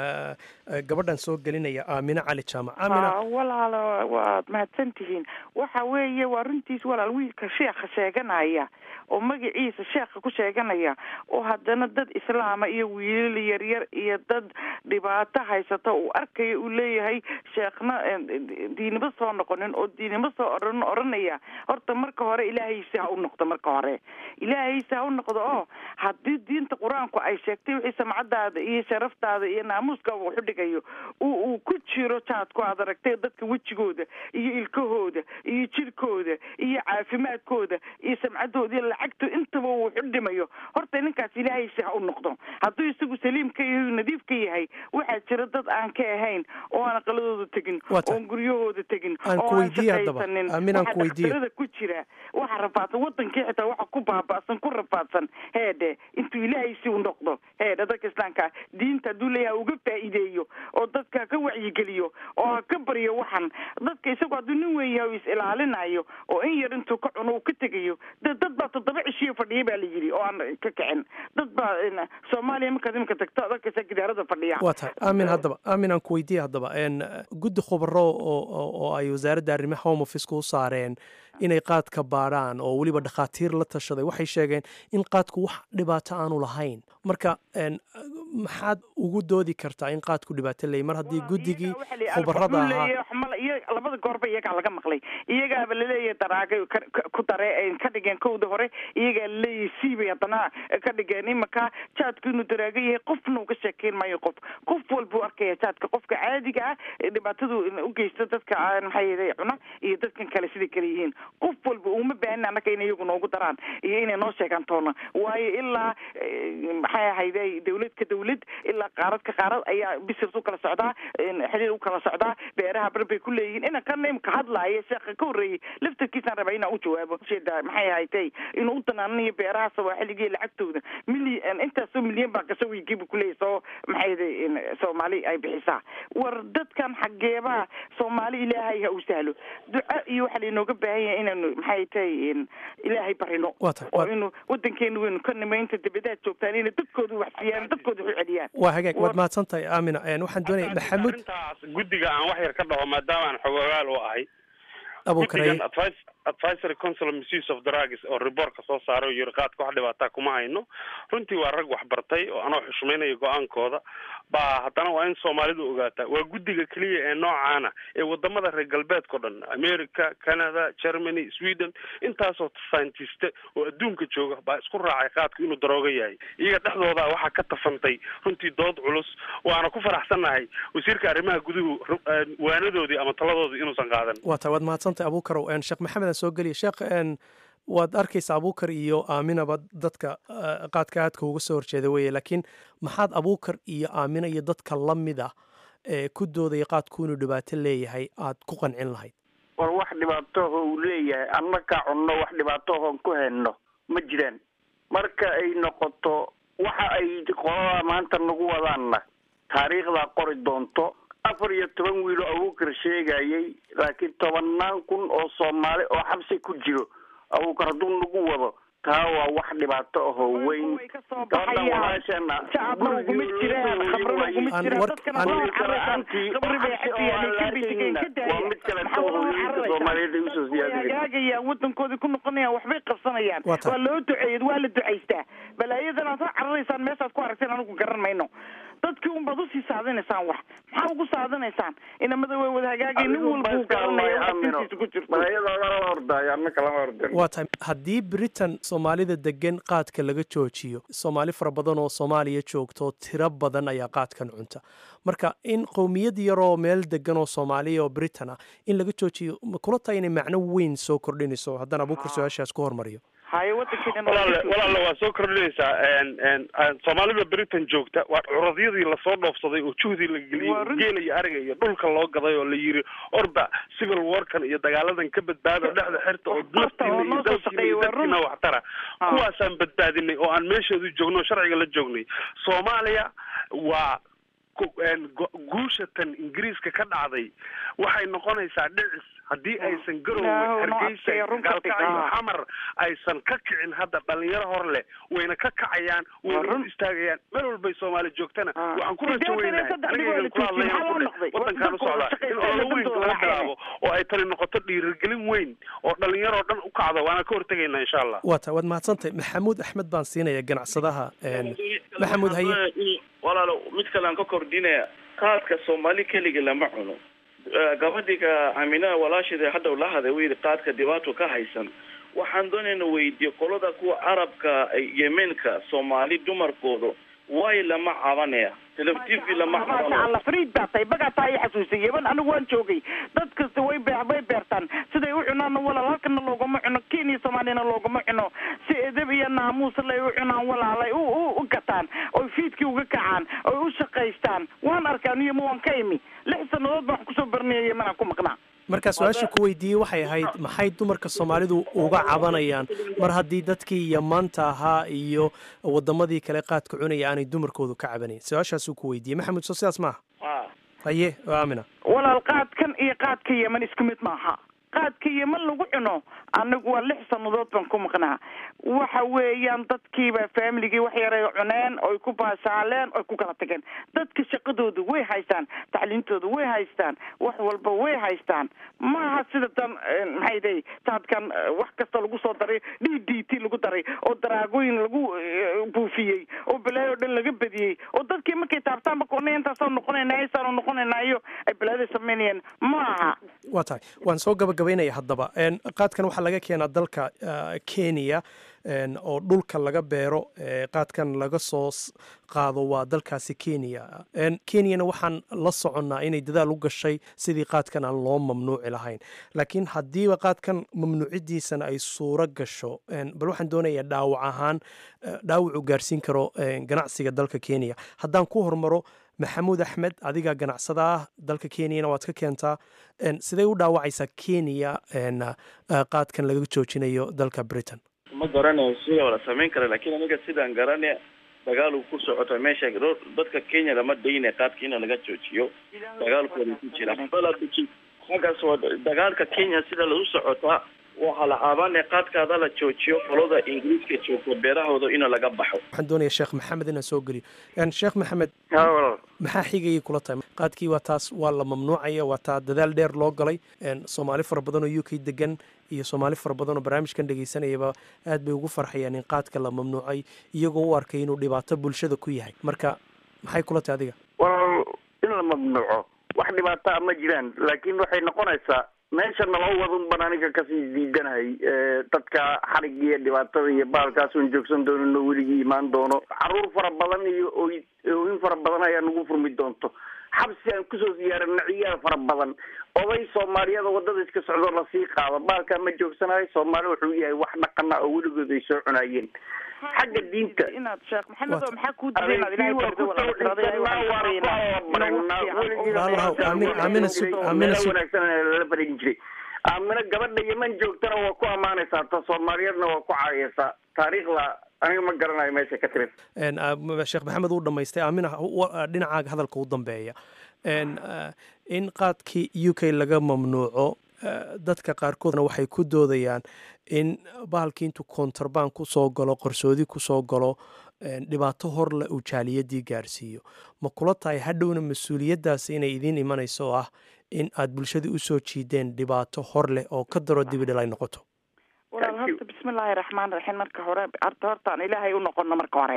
gabadhan soo gelinaya aamine cali jaamac aamina walaalo waad mahadsan tihiin waxa weeye waa runtiis walaal wiilka sheekha sheeganaya oo magaciisa sheekha ku sheeganaya oo haddana dad islaama iyo wiilal yaryar iyo dad dhibaato haysata uu arkaya uu leeyahay sheekhna diinimo soo noqonin oo diinimo soo oran oranaya horta marka hore ilaahaysi ha u noqdo marka hore ilaahaysi ha u noqdo oo haddii diinta qur-aanku ay sheegtay wixii samcadaada iyo sharaftaada iyo naamuuskaaga waxu dhigayo uu ku jiro jaadku aad aragtay dadka wejigooda iyo ilkahooda iyo jirkooda iyo caafimaadkooda iyo samcadooda iyo lacagto intaba uu waxu dhimayo horta ninkaas ilaahaysi ha u noqdo hadduu isagu saliimka yahay nadiifka yahay waxaa jira dad aan ka ahayn oo aan aqaladooda tegin oon guryahooda tegin oo aan shaqaysanin waxa daktarada ku jira waxa rafaadsan wadankii xitaa waxa ku baaba'san ku rafaadsan heedhe intuu ilaahaysi u noqdo heedhe dadka islaamka diinta hadduu leeyahay uga faa'iideeyo oo dadka ka wacyigeliyo oo ha ka baryo waxan dadka isagu hadduu nin weyn yahay is ilaalinayo oo in yar intuu ka cuno uu ka tegayo de dad baa toddoba cishiyo fadhiya baa la yidhi oo aan ka kicin dad baa soomaaliya markaad imika tagto dadkasa gidaarada fadhiya waa tahay aamin haddaba aamin aan ku weydiiya haddaba guddi khubaro oo ay wasaaradda arrimaha home office-ka u saareen inay qaadka baadhaan oo weliba dhakhaatiir la tashaday waxay sheegeen in qaadku wax dhibaato aanu lahayn marka maxaad ugu doodi kartaa in qaadku dhibaato leeyay mar haddii guddigii khubarada ahaa labada goorba iyagaa laga maqlay iyagaaba laleeyahay daraagay ku dare ka dhigeen kowda hore iyagaa laleeyahay siibay haddana ka dhigeen imanka jaadku inuu daraago yahay qofna uga sheekeyn maayo qof qof walbuu arkaya jaadka qofka caadiga ah dhibaatadu ugeysta dadka maxay cuna iyo dadkan kale siday kale yihiin qof walba uma baahin annaga inay iyagu noogu daraan iyo inay noo sheegaan toona waayo ilaa maxay ahayde dawlad ka dawlad ilaa qaarad ka qaarad ayaa bisirс u kala socdaa xiriir u kala socdaa beeraha bar bay ku leeyihiin ina kana imka hadlaaya sheekha ka horreeyey laftarkiisaan rabaa inaan u jawaabo jeeda maxay ahaytay inuu u danaananayo beeraha sawaaxiliga lacagtooda milyan intaasoo milyan baa gasho wiigiibu kuleeyahy soo maxay soomaali ay bixisaa war dadkan xageebaa soomaali ilaahay ha u sahlo duca iyo waxaa lainooga baahan yahay inaanu maxay tahay ilaahay barino oo inu wadankeena weynu ka nimo inta dabadaad joogtaan inay dadkooda wax siiyaan dadkooda wax u celiyaan waa hagaag waad mahadsan tahay aamina waxaan doonaya maxamuud arrintaas guddiga aan wax yar ka dhaho maadaama aan xogogaal u ahay abuukaraye advisory council of misuse of drugs oo reportka soo saaray oo yiri qaadka wax dhibaataa kuma hayno runtii waa rag wax bartay oo anoo xushmaynayo go-aankooda baa haddana waa in soomaalidu ogaataa waa guddiga keliya ee noocaana ee wadamada reer galbeedkao dhan america canada germany sweden intaasoo scientiste oo adduunka jooga baa isku raacay qaadku inuu darooga yahay iyaga dhexdooda waxaa ka tafantay runtii dood culus waana ku faraxsannahay wasiirka arrimaha guduhu waanadoodii ama taladoodii inuusan qaadan waa tahay waad mahadsantahay abuukarow sheekh maxamed aan soo geliya sheekh waad arkaysa abuukar iyo aaminaba dadka qaadka aadka uga soo horjeeda weeye laakiin maxaad abuukar iyo aamina iyo dadka la mid ah ee ku doodaya qaadku inuu dhibaato leeyahay aad ku qancin lahayd war wax dhibaatoho uu leeyahay annakaa cunno wax dhibaatohoon ku hayno ma jiraan marka ay noqoto waxa ay qolada maanta nagu wadaanna taariikhdaa qori doonto afar iyo toban wiilo abuukar sheegayay laakiin tobannaan kun oo soomaali oo xabsi ku jiro abuukar hadduu nagu wado taa waa wax dhibaato ahoo weyn gabadhan walaashana waa mid kaleto hooyooyinka soomaaliyeed ay usoo siyaadiyeen hagaagayaan wadankoodii ku noqonayaan waxbay qabsanayaan Waa tahay. waa loo duceeyed waa la ducaystaa balaayadan aad soo cararaysaan meeshaad ku aragteen anigu garan mayno dadkii unbaad usii saadinaysaan wax maxaa ugu saadinaysaan inamada way wada hagaagay nin walba uu garanaya wax dintiisa ku jirto balaayadooda lala ordaayo annaka lama ordin waa tahay haddii britain soomaalida degan qaadka laga joojiyo soomaali fara badan oo soomaaliya joogto tiro badan ayaa qaadkan cunta marka in qowmiyad yaroo meel degan oo soomaaliya oo britain ah in laga joojiyo ma kula tahay inay macno weyn soo kordhinayso haddana abuukar su-aashaas ku hormariyo haye wadankeena walaale walaale waa soo kordhinaysaa n n soomaalida britain joogta waa curadyadii lasoo dhoofsaday oo juhdii la geliyey Waa oo run. geela iyo ariga iyo dhulka loo gaday oo la yiri orba civil warkan iyo dagaaladan ka badbaado dhexda xirta oo Horta, oo naftiina iyo noo soo dalkiina shaqeeyay, iyo waa run. dadkiina waxtara Ah. kuwaasaan badbaadinay oo aan meeshoodu joogno oo sharciga la joognay soomaaliya waa ku- een, go- guusha tan ingiriiska ka dhacday waxay noqonaysaa dhicis haddii aysan No, garowe no, hargeysa adkaya, runka gaalkacyo dhigaa. xamar aysan ka kicin hadda dhalinyaro hor leh wayna ka kacayaan Waa wayna run. u istaagayaan meel walbay soomaali joogtana Ah. waxaan ku Siddeetan iyo rajaweynahay saddex anigaygan dhibic kula la joojiyey, hadlayaan maxaa ku loo leh noqday? wadankaan u Dadku waa socdaa in shaqaysta, ololo dadku weyn waa laga raaxayna. bilaabo oo ay tani noqoto dhiirigelin weyn oo dhalinyaroo dhan u kacdo waana ka hortegaynaa insha allah waa tahay waad mahadsantahay maxamuud axmed baan siinaya ganacsadaha een, maxamuud haye walaalo mid kale aan ka kordhinaya qaadka soomaali keliga lama cuno Eh, gabadhiga aminaha walaasheeda hadda la haday uu yidhi qaadka dhibaato ka haysan waxaan doonayna weydiiyo qolada kuwa carabka eh, yemenka soomaali dumarkooda way lama cabanaya teleftiv lama maasha cabanayo allah fariid baa tahay bagaa taa i xasuusay yeban anigu waan joogay dad kasta way be way beertaan siday u cunaanna walaal halkana loogama cuno kenya soomaaliyana loogama cuno si edeb iyo naamuus lay u cunaan walaalay u u u gataan oy fiidkii uga kacaan oy u shaqaystaan waan arkaa niyama waan ka imi lix sannadood baan wax kusoo baranaya yemanaan ku maqnaa marka su-aasha ku weydiiyey waxay ahayd maxay dumarka soomaalidu uga cabanayaan mar haddii dadkii yamaanta ahaa iyo wadamadii kale qaadka cunaya aanay dumarkoodu ka cabanayn su-aashaasuu ku weydiiyey maxamuud soo sidaas maaha Ah. haye waa aamina walaal qaadkan iyo qaadka yeman isku mid maaha qaadka yeman lagu cuno anigu waa lix sannadood baan ku maqnaa waxa weeyaan dadkiiba faamiligii wax yaray cuneen oy ku baashaaleen oy ku kala tageen dadka shaqadooda way haystaan tacliintooda way haystaan wax walba way haystaan maaha sida tan eh, maxay day taadkan eh, wax kasta lagu soo daray d d t lagu daray oo daraagooyin lagu eh, buufiyey oo balaayo o dhan laga badiyey oo dadkii markay taabtaanba kornay intaasoo noqonaynaa isaanoo noqonaynaayo ay balaada samaynayaan maaha waa tahay waan soo gabagabaynaya haddaba Een, qaadkan waxaa laga keenaa dalka ah, kenya een, oo dhulka laga beero ee, qaadkan laga soo s- qaado waa dalkaasi kenya Een, kenyana waxaan la soconnaa inay dadaal u gashay sidii qaadkan aan loo mamnuuci lahayn laakiin haddiiba qaadkan mamnuucidiisana ay suuro gasho een, bal waxaan doonayaa dhaawac ahaan eh, dhaawac uu gaarsiin karo een, ganacsiga dalka kenya haddaan ku hormaro maxamuud axmed adiga ganacsada ah dalka kenyana waad ka keentaa Een, sidee u dhaawacaysaa kenya een, ah, qaadkan laga joojinayo dalka britain ma garanayo sida la samayn kara laakiin aniga sidaan garanaya dagaal uu ku socota meesha ro- dadka kenya lama daynaya qaadka in laga joojiyo dagaalkooda ku jira xaggaas waa dagaalka kenya sida lagu socotaa waxaa la caabanaya qaadkaada la joojiyo qolada ingiriiska joogto beerahooda in laga baxo waxaan doonayaa sheekh maxamed inaan soo geliyo Een, sheekh maxamed haa walaal maxaa xigayay kula tahay qaadkii waa taas waa la mamnuucaya waa taa dadaal dheer loo galay Een, soomaali fara badan oo u k degan iyo soomaali fara badan oo barnaamijkan dhegaysanayaba aad bay ugu farxayaan in qaadka la mamnuucay iyagoo u arkay inuu dhibaato bulshada ku yahay marka maxay kula tahay adiga walaal in la mamnuuco wax dhibaataa ma jiraan laakiin waxay noqonaysaa meesha naloo wadun ban aniga kasii diidanahay Eh, dadka xarigga iyo dhibaatada iyo baalkaasun joogsan doonin oo weligii imaan doono caruur fara badan iyo ooy- ooyin fara badan ayaa nagu furmi doonto xabsi aan kusoo siyaarana ciyaal fara badan oday soomaaliyada wadada iska socdo lasii qaado baalkaa ma joogsanayo soomaali wuxuu yahay wax dhaqana oo weligood ay soo cunaayeen xagga diinta inaad sheekh maxamed oo Waata. maxaa kuu diray inaad ilaahay bardo walaal tirada ilaahay waxaan ka baryaynaa Walaalow, aamin- aamina sug- aamina sug- wanaagsan lala barin jiray aamina gabadha yeman joogtana waa ku ammaanaysaa ta soomaaliyeedna waa ku caayaysaa taariikhda aniga ma garanayo meesha ka timid sheekh maxamed uu dhamaystay aamina dhinacaaga hadalka u dambeeya in qaadkii u k laga mamnuuco dadka qaarkoodna waxay ku doodayaan in bahalkii intuu kontrabaan kusoo galo qarsoodi kusoo galo dhibaato horle uu jaaliyadii gaarsiiyo ma kula tahay hadhowna mas-uuliyaddaas inay idiin imanayso oo ah in aad bulshadii usoo jiideen dhibaato hor leh oo ka daro dibidhil ay noqoto walaal horta bismillaahi raxmaan raxiim marka hore horta hortaan ilaahay u noqono marka hore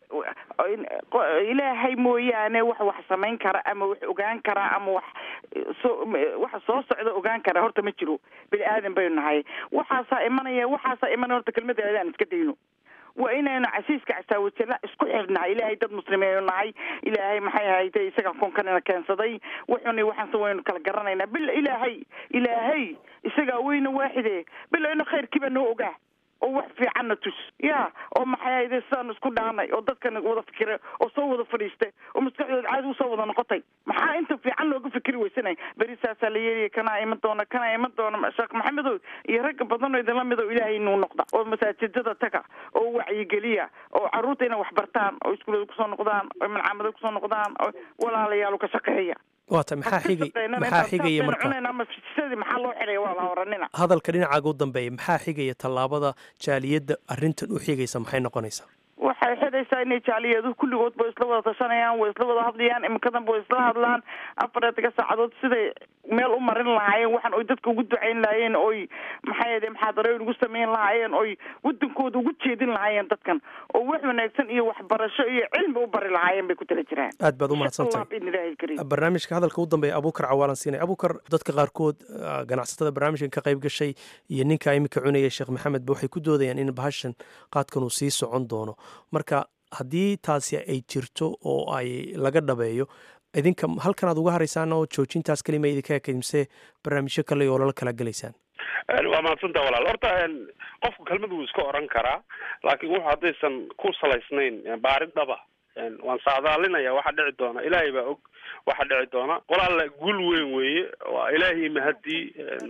ilaahay mooyaane wax wax samayn kara ama wax ogaan kara ama wax soo waxa soo socda ogaan kara horta ma jiro bini aadan baynu nahay waxaasaa imanaya waxaasaa imanaya horta kelmada aan iska dayno waa inaynu casiiska casaawajala isku xirnahay ilaahay dad muslimiinu nahay ilaahay maxay ahayde isaga kunkanina keensaday wuxuni waxaanse waynu kala garanaynaa bila ilaahay ilaahay isagaa weyna waaxide bila ina khayrkiiba noo ogaa oo wax fiicanna tus ya oo maxay ahayde sidaanu isku dhaanay oo dadkana wada fikira oo soo wada fadhiistay oo maskaxdooda caadi usoo wada noqotay maxaa inta fiican looga fikri weysanay beri saasaa la yeelaya kanaa iman doona kanaa iman doona sheekh maxamedow iyo ragga badanoo idinla mido ilaahay inuu noqda oo masaajidada taga oo wacyigeliya oo carruurta inay wax bartaan oo iskuulada kusoo noqdaan oo malcaamada kusoo noqdaan oo walaalayaal ka shaqeeya waata maxaa xigay maxaa xigaya marka maxaa loo xidhaya waa la oranina hadalka dhinacaaga u dambeeya maxaa xigaya tallaabada jaaliyadda arrintan u xigaysa maxay noqonaysaa waxay xidhaysaa inay jaaliyadu kulligood ba isla wada tashanayaan way isla wada hadlayaan imikadan ba way isla hadlaan afartiga saacadood siday meel u marin lahaayeen waxaan oy dadka ugu ducayn lahaayeen oy maxay ahde muxaadarooyin ugu samayn lahaayeen oy wadankooda ugu jeedin lahaayeen dadkan oo wax wanaagsan iyo waxbarasho iyo cilmi u bari lahaayeen bay ku tala jiraan aad baad u mahadsantahay barnaamijka hadalka u dambeeya abuukar cawaalan siinay abuukar dadka qaarkood ganacsatada barnaamijkan ka qayb gashay iyo ninka iminka cunaya sheekh maxamed ba waxay ku doodayaan in bahashan qaadkan uu sii socon doono marka haddii taasi ay jirto oo ay laga dhabeeyo idinka halkan aad uga haraysaan oo joojintaas kelima idinka ekimse barnaamijyo kale oo lala kala gelaysaan waa mahadsantaa walaal horta qofku kelmad wuu iska oran karaa laakiin wuxu haddaysan ku salaysnayn baarid dhaba waan saadaalinaya waxa dhici doona ilaahay baa og waxa dhici doona walaala gul weyn weeye waa ilaahay mahadii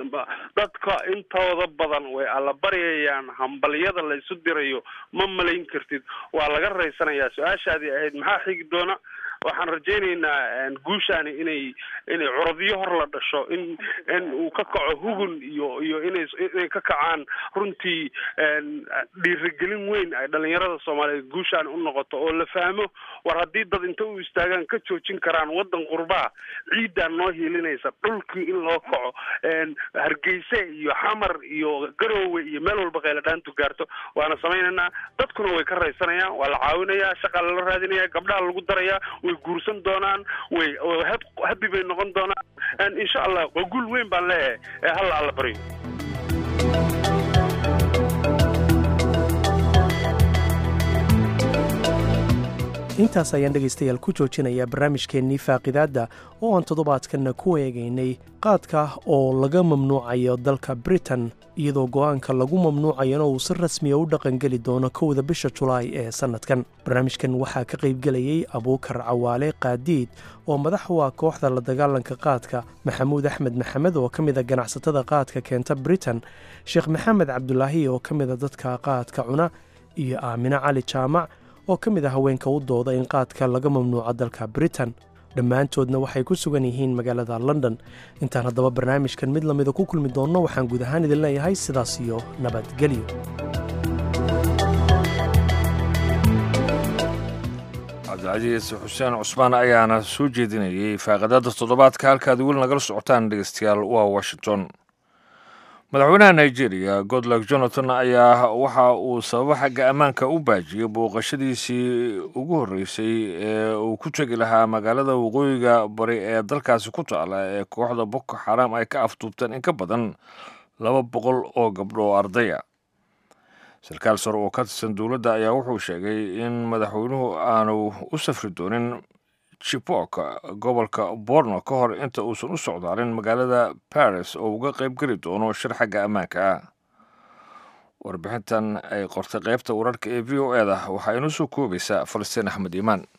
dadka intooda badan way alla baryayaan hambalyada la isu dirayo ma malayn kartid waa laga raysanayaa su-aashaadii ahayd maxaa xigi doona waxaan rajaynaynaa guushaani inay inay curadyo hor la dhasho in in uu ka kaco hugun iyo iyo inay inay ka kacaan runtii dhiirigelin weyn ay dhalinyarada soomaaliyeed guushaani u noqoto oo la fahmo war haddii dad inta u istaagaan ka joojin karaan waddan qurbaa ciiddaan noo hiilinaysa dhulkii in loo kaco hargeyse iyo xamar iyo garoowe iyo meel walba qayladhaantu gaarto waana samaynaynaa dadkuna way ka raysanayaan waa la caawinayaa shaqaa lala raadinaya gabdhaha lagu darayaa way guursan doonaan way habi bay noqon doonaan insha allah waa guul weyn baan leeyahay ee halla alla baryo intaas ayaan dhegaystayaal ku joojinayaa barnaamijkeennii faaqidaadda oo aan toddobaadkanna ku eegaynay qaadka oo laga mamnuucayo dalka britain iyadoo go'aanka lagu mamnuucayana uu si rasmiya u dhaqangeli doono kowda bisha julaay ee sannadkan barnaamijkan waxaa ka qaybgelayay abuukar cawaale qaadiid oo madax u ah kooxda la dagaalanka qaadka maxamuud axmed maxamed oo ka mida ganacsatada qaadka keenta britain sheekh maxamed cabdulaahi oo ka mida dadka qaadka cuna iyo aamine cali jaamac oo ka mid ah haweenka u dooda in qaadka laga mamnuuco dalka britain dhammaantoodna waxay ku sugan yihiin magaalada london intaan haddaba barnaamijkan mid lamida ku kulmi doonno waxaan guud ahaan idin leeyahay sidaas iyo nabadgelyo cabdilcasiis xuseen cusmaan ayaana soo jeedinayay faaqadada toddobaadka halkaad weli nagala socotaan dhegeystayaal waa washington madaxweynaha nigeria godlok jonathan ayaa waxa uu sababo xagga ammaanka u baajiyey booqashadiisii ugu horreysay ee uu ku tegi lahaa magaalada waqooyiga bari ee dalkaasi ku taala ee kooxda boko xaram ay ka afduubteen in ka badan laba boqol oo gabdho oo ardaya sarkaal sare oo ka tirsan dowladda ayaa wuxuu sheegay in madaxweynuhu aanu u safri doonin chibok gobolka borno ka hor inta uusan u socdaalin magaalada baris oo uga qayb geli doono shir xagga ammaanka ah warbixintan ay qortay qaybta wararka ee v o e da waxaa inoo soo koobaysaa falastiin axmed iimaan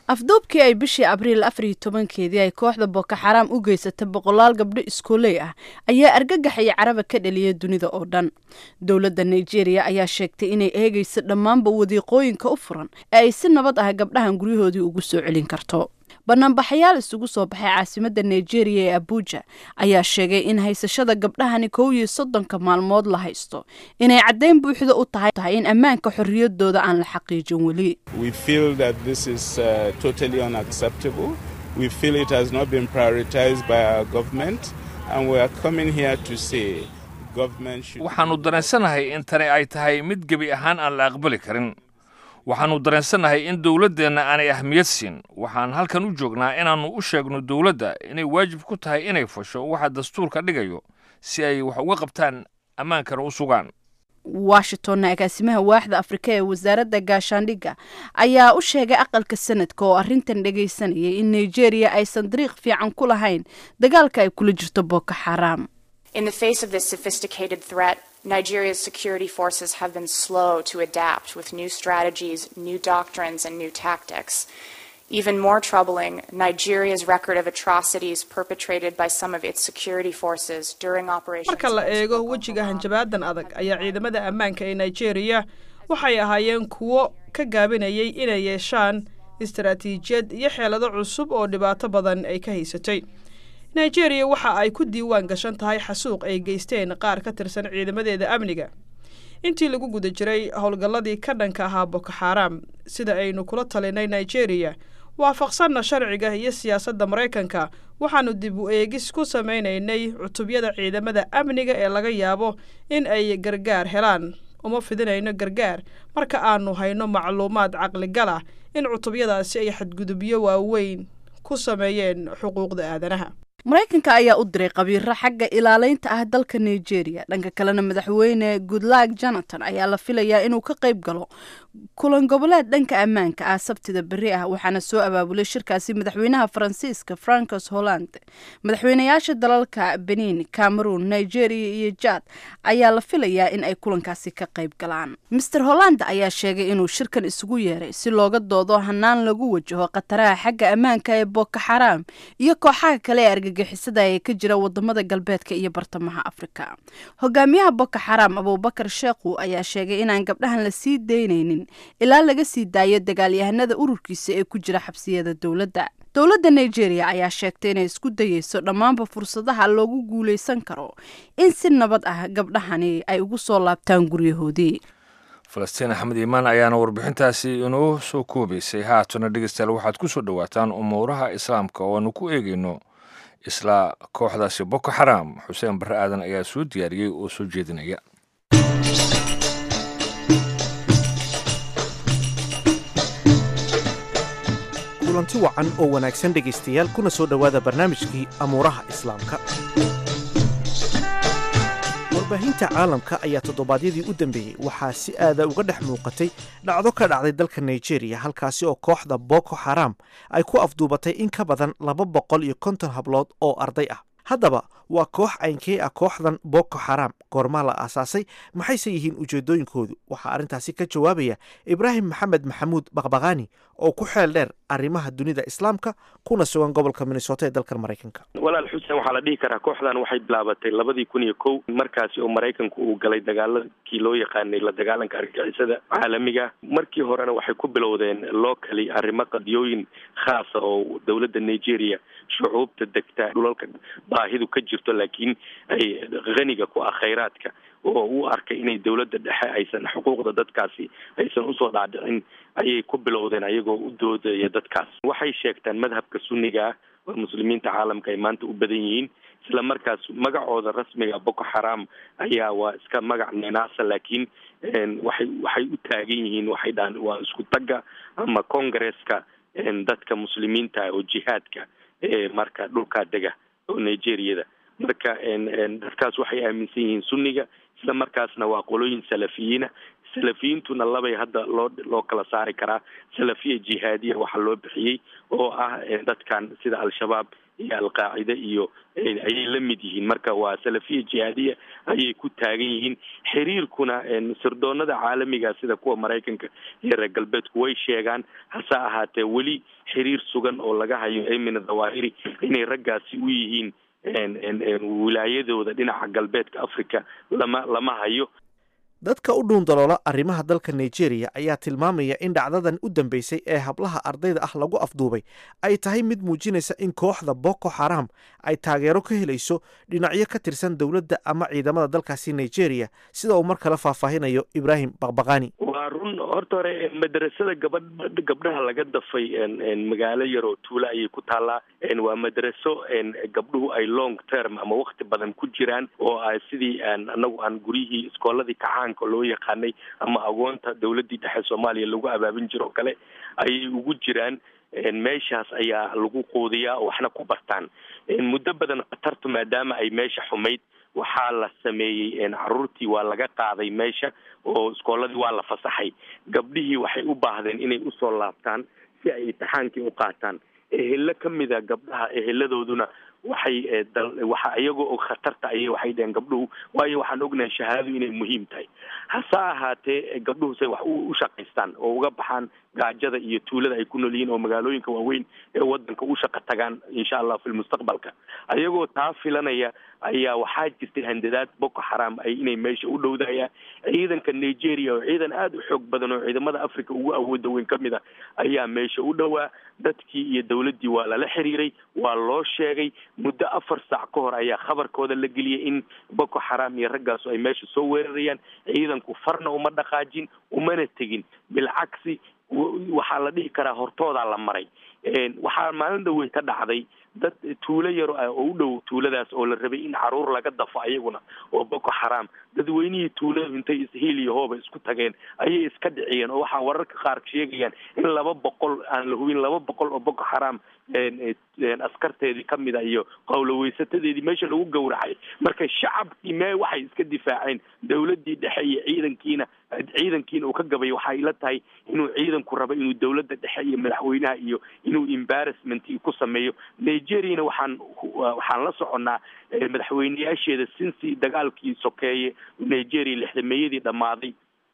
afduubkii ay bishii abriil afar iyo tobankeedii ay kooxda boko xaraam u geysatay boqolaal gabdho iskooley ah ayaa argagax iyo caraba ka dhaliyay dunida oo dhan dowladda nigeria ayaa sheegtay inay eegayso dhammaanba wadiiqooyinka u furan ee ay si nabad ah gabdhahan guryahoodii ugu soo celin karto banaanbaxayaal isugu soo baxay caasimadda nigeria ee abuja ayaa sheegay in haysashada gabdhahani kow iyo soddonka maalmood la haysto inay caddayn buuxda u tahay tahay in ammaanka xorriyadooda aan la xaqiijin weli We feel that this is uh, totally unacceptable. We feel it has not been prioritized by our government, and we are coming here to say government should. waxaannu dareensanahay in tani ay tahay mid gebi ahaan aan la aqbali karin waxaannu dareensanahay in dowladdeenna aanay ahmiyad siin waxaan halkan u joognaa inaannu u sheegno dowladda inay waajib ku tahay inay fasho waxa dastuurka dhigayo si ay wax uga qabtaan ammaankana u sugaan washingtonna agaasimaha waaxda afrika ee wasaaradda gaashaandhigga ayaa u sheegay aqalka sanadka oo arrintan dhegaysanayay in nigeria aysan dariiq fiican ku lahayn dagaalka ay kula jirto boko xaraam In the face of this sophisticated threat, Nigeria's security forces have been slow to adapt with new strategies, new doctrines, and new tactics. Even more troubling, Nigeria's record of atrocities perpetrated by some of its security forces during operations. marka la eego wejiga hanjabaadan adag ayaa ciidamada ammaanka ee nigeria waxay ahaayeen kuwo ka gaabinayay inay yeeshaan istaraatiijiyad iyo xeelado cusub oo dhibaato badan ay ka haysatay nigeria waxa ay ku diiwaan gashan tahay xasuuq ay geysteen qaar ka tirsan ciidamadeeda amniga intii lagu guda jiray howlgalladii ka dhanka ahaa boko xaaraam sida aynu kula talinay nigeria waafaqsanna sharciga iyo siyaasadda maraykanka waxaannu dib u eegis ku samaynaynay cutubyada ciidamada amniga ee laga yaabo in ay gargaar helaan uma fidinayno gargaar marka aanu hayno macluumaad caqligal ah in cutubyadaasi ay xadgudubyo waaweyn ku sameeyeen xuquuqda aadanaha maraykanka ayaa u diray qabiiro xagga ilaaleynta ah dalka nigeria dhanka kalena madaxweyne goodlag jonathan ayaa la filayaa inuu ka qayb galo kulan goboleed dhanka ammaanka ah sabtida beri ah waxaana soo abaabulay shirkaasi madaxweynaha faransiiska francos hollande madaxweynayaasha dalalka benin cameroon nigeria iyo jad ayaa la filayaa in ay kulankaasi ka qayb galaan master hollande ayaa sheegay inuu shirkan isugu yeeray si looga doodo hanaan lagu wajaho khataraha xagga ammaanka ee boko xaraam iyo kooxaha kale ee argagixisada ee ka jira wadamada galbeedka iyo bartamaha afrika hogaamiyaha boko xaraam abubakar sheekhu ayaa sheegay inaan gabdhahan la sii daynaynin ilaa laga sii daayo dagaalyahanada ururkiisa ee ku jira xabsiyada dowladda dowladda nigeria ayaa sheegtay inay isku dayeyso dhammaanba fursadaha loogu guulaysan karo in si nabad ah gabdhahani ay ugu soo laabtaan guryahoodii falastiin axmed iimaan ayaana warbixintaasi inoo soo koobaysay haatana dhegeystayaal waxaad ku soo dhowaataan umuuraha islaamka oo aanu ku eegayno isla kooxdaasi boko xaraam xuseen barre aadan ayaa soo diyaariyey oo soo jeedinaya kulanti wacan oo wanaagsan dhegaystayaal kuna soo dhowaada barnaamijkii amuuraha islaamka warbaahinta caalamka ayaa toddobaadyadii u dambeeyey waxaa si aada uga dhex muuqatay dhacdo ka dhacday dalka nigeria halkaasi oo kooxda boko xaraam ay ku afduubatay in ka badan laba boqol iyo konton hablood oo arday ah haddaba waa koox aynkee ah kooxdan boko xaraam goormaa la aasaasay maxayse yihiin ujeedooyinkoodu waxaa arrintaasi ka jawaabaya ibraahim maxamed maxamuud baqbaqaani oo ku xeel dheer arrimaha dunida islaamka kuna sugan gobolka minnesota ee dalkan maraykanka walaal xuseen waxaa la dhihi karaa kooxdan waxay bilaabatay labadii kun iyo kow markaasi oo maraykanku uu galay dagaaladkii loo yaqaanay la dagaalanka argagixisada caalamiga markii horena waxay ku bilowdeen locally arrimo qadiyooyin khaasa oo dowladda nigeria shucuubta degta dhulalka baahidu ka jirto laakiin ay haniga ku ah khayraadka oo u arkay inay dowladda dhexe aysan xuquuqda dadkaasi aysan usoo dhaadhicin ayay ku bilowdeen ayagoo u doodaya dadkaas waxay sheegtaan madhabka sunniga ah oo muslimiinta caalamka ay maanta u badan yihiin isla markaas magacooda rasmiga boko xaraam ayaa waa iska magac neenaasa laakiin waxay waxay u taagan yihiin waxay dhahaan waa isku tagga ama congresska dadka muslimiinta oo jihaadka ee marka dhulkaa dega oo nigeriyada marka dadkaas waxay aaminsan yihiin sunniga isla markaasna waa qolooyin salafiyiina salafiyiintuna labay hadda loo loo kala saari karaa salafiya jihaadiya waxaa loo bixiyey oo ah dadkan sida al-shabaab iyo alqaacida iyo ayay la mid yihiin marka waa salafiya jihaadiya ayay ku taagan yihiin xiriirkuna sirdoonada caalamiga sida kuwa maraykanka iyo reer galbeedku way sheegaan hase ahaatee weli xiriir sugan oo laga hayo emina dhawahiri inay raggaasi u yihiin wilaayadooda dhinaca galbeedka africa lama lama hayo dadka u dhuun daloola arrimaha dalka nigeria ayaa tilmaamaya in dhacdadan u dambeysay ee hablaha ardayda ah lagu afduubay ay tahay mid muujinaysa in kooxda boko xaram ay taageero ka helayso dhinacyo ka tirsan dowladda ama ciidamada dalkaasi nigeria sida uu mar kale faahfaahinayo ibraahim baqbaqani waa run horta hore madrasada gabadh gabdhaha laga dafay magaalo yar oo tuula ayay ku taallaa waa madraso gabdhuhu ay long term ama wakti badan ku jiraan oo a sidii anagu aan guryihii iskooladii kacaanka loo yaqaanay ama agoonta dowladdii dhexe soomaaliya lagu abaabin jiro o kale ayay ugu jiraan meeshaas ayaa lagu quudiyaa oo waxna ku bartaan muddo badan khatartu maadaama ay meesha xumayd waxaa la sameeyey caruurtii waa laga qaaday meesha oo iskooladii waa la fasaxay gabdhihii waxay u baahdeen inay usoo laabtaan si ay imtixaankii u qaataan ehelo ka mida gabdhaha eheladooduna waxay waxa iyagoo og khatarta ayay waxay dheheen gabdhuhu waayo waxaan ognahay shahaadadu inay muhiim tahay hase ahaatee gabdhuhu say wax u shaqaystaan oo uga baxaan gaajada iyo tuulada ay ku nool yihiin oo magaalooyinka waaweyn ee wadanka u shaqa tagaan insha allah fi lmustaqbalka ayagoo taa filanaya ayaa waxaa jirtay handadaad boko xaram ay inay meesha u dhowdayaan ciidanka nigeria oo ciidan aada u xoog badan oo ciidamada africa ugu awooda weyn ka mid a ayaa meesha u dhowaa dadkii iyo dowladdii waa lala xiriiray waa loo sheegay muddo afar saac ka hor ayaa khabarkooda la geliyay in boko xaram iyo raggaasu ay meesha soo weerarayaan ciidanku farna uma dhaqaajin umana tegin bilcagsi waxaa la dhihi karaa hortoodaa la maray waxaa maalin dhaweyn ka dhacday dad tuulo yar ah oo u dhow tuuladaas oo la rabay in caruur laga dafo ayaguna oo boko xaram dadweynihii tuuladu intay ishiil iyo hooba isku tageen ayay iska dhiciyeen oo waxaa wararka qaar sheegayaan in laba boqol aan la hubin laba boqol oo boko xaram askarteedii kamid a iyo qowloweysatadeedii meesha lagu gowracay marka shacabkii mee waxay iska difaaceen dowladii dhexe iyo ciidankiina ciidankiina uu ka gabay waxay ila tahay inuu ciidanku rabo inuu dowladda dhexe iyo madaxweynaha iyo inuu embarrassment ku sameeyo nigeriana waxaan waxaan la soconnaa madaxweyneyaasheeda sinsi dagaalkii sokeeye nigeria lixdameeyadii dhammaaday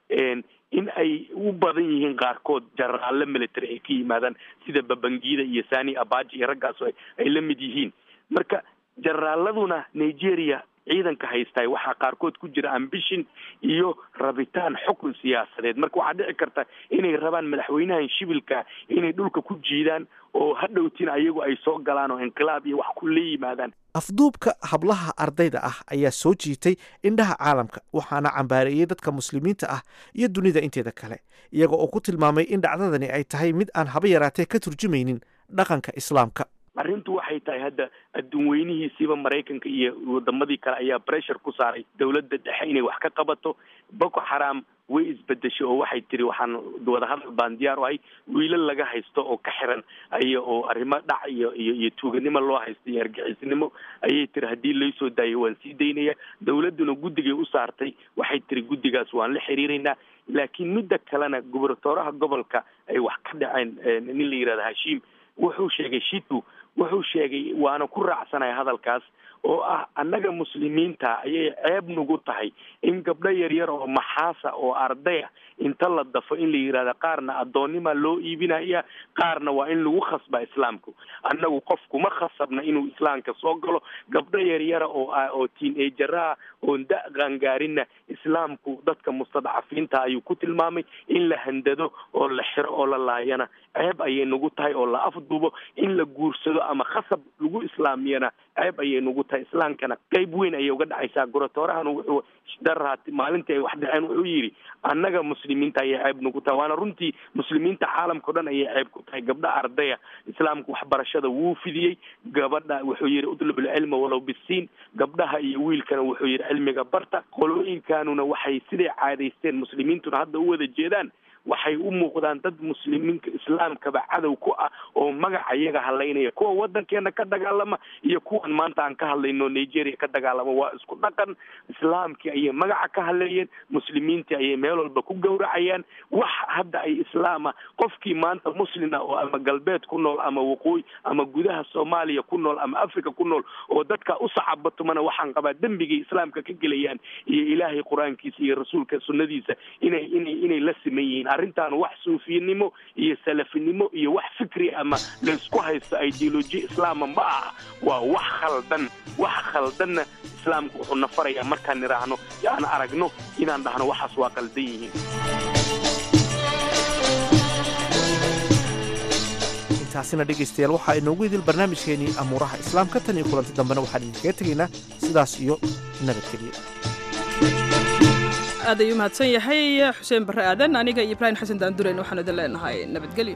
in ay u badan yihiin qaarkood jenaraalle military ay ka yimaadaan sida babangida iyo sani abaji iyo raggaas ay la mid yihiin marka jenaraaladuna nigeria ciidanka haystaay waxaa qaarkood ku jira ambition iyo rabitaan xukun siyaasadeed marka waxaa dhici karta inay rabaan madaxweynahan shibilka inay dhulka ku jiidaan oo hadhowtiin ayagu ay soo galaan oo inqilaab iyo wax ku la yimaadaan afduubka hablaha ardayda ah ayaa soo jiitay indhaha caalamka waxaana cambaareeyey dadka muslimiinta ah iyo dunida inteeda kale iyaga oo ku tilmaamay in dhacdadani ay tahay mid aan haba yaraatee ka turjumaynin dhaqanka islaamka arrintu waxay tahay hadda adduun weynihiisiiba maraykanka iyo wadamadii kale ayaa pressure ku saaray dowladda dhexe inay wax ka qabato boko xaram way isbedeshay oo waxay tiri waxaan wadahadal baan diyaar u ahay wiilal laga haysto oo ka xiran ay oo arrimo dhac iyo iyo iyo tuuganimo loo haysto iyo argixisnimo ayay tiri haddii laysoo daayo waan sii daynaya dowladduna guddigay u saartay waxay tiri guddigaas waan la xiriiraynaa laakiin midda kalena gubernatooraha gobolka ay wax ka dhaceen nin la yihahdo hashiim wuxuu sheegay shitu wuxuu sheegay waana ku raacsanaya hadalkaas oo ah annaga muslimiinta ayay ceeb nagu tahay in gabdho yaryar oo maxaasa oo ardaya inta la dafo in la yidhahda qaarna addoonnima loo iibinaya qaarna waa in lagu khasba islaamku annagu qofkuma khasabna inuu islaamka soo galo gabdho yaryara oo oo tiin-ejaraha oon da qangaarinna islaamku dadka mustadcafiinta ayuu ku tilmaamay in la handado oo la xiro oo la laayana ceeb ayay nagu tahay oo la afduubo in la guursado ama khasab lagu islaamiyana ceeb ayay nagu tahay islaamkana qeyb weyn ayay uga dhacaysaa gorotoorahana wuxuu daraat maalintii ay wax dhaceen wuxuu yidhi annaga muslimiinta ayay ceeb nagu tahay waana runtii muslimiinta caalamka o dhan ayay ceeb ku tahay gabdha ardaya islaamka waxbarashada wuu fidiyey gabadha wuxuu yidhi utlub ilcilma walow bisiin gabdhaha iyo wiilkana wuxuu yidhi cilmiga barta qolooyinkanuna waxay siday caadaysteen muslimiintuna hadda u wada jeedaan waxay u muuqdaan dad muslimiinka islaamkaba cadow ku ah oo magaca iyaga hadlaynaya kuwa wadankeena ka dagaalama iyo kuwan maanta aan ka hadlayno nigeria ka dagaalama waa isku dhaqan islaamkii ayay magaca ka hadleeyeen muslimiintii ayay meel walba ku gowracayaan wax hadda ay islaama qofkii maanta muslina oo ama galbeed ku nool ama waqooyi ama gudaha soomaaliya ku nool ama africa ku nool oo dadka u sacabatumana waxaan qabaa dembigay islaamka ka gelayaan iyo ilaahay qur-aankiisa iyo rasuulka sunnadiisa inay inay inay la siman yihiin arrintan wax suufiyanimo iyo salafinimo iyo wax fikri ama laysku haysto ideoloji islaama ma aha waa wax khaldan wax khaldanna islaamku wuxuu na farayaa markaan nidhaahno aan aragno inaan dhahno waxaas waa qaldan yihiin intaasina dhegaystayaal waxaa inoogu idil barnaamijkeenii amuuraha islaamka tan iyo kulanti dambena waxaan idinkaga tegaynaa sidaas iyo nabadgelyo aad ayuu mahadsan yahay xuseen barre aadan aniga iyo ibraahim xasan daandureyn waxaanu idin leenahay nabadgelyo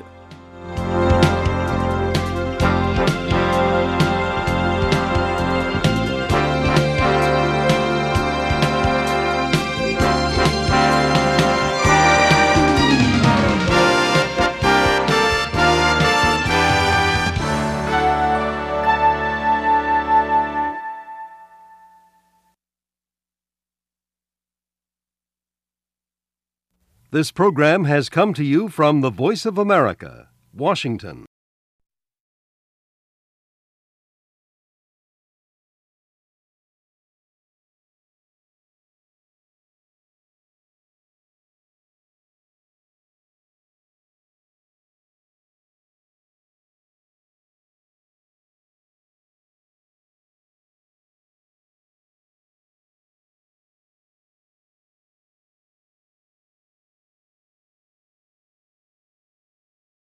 This program has come to you from the Voice of America, Washington.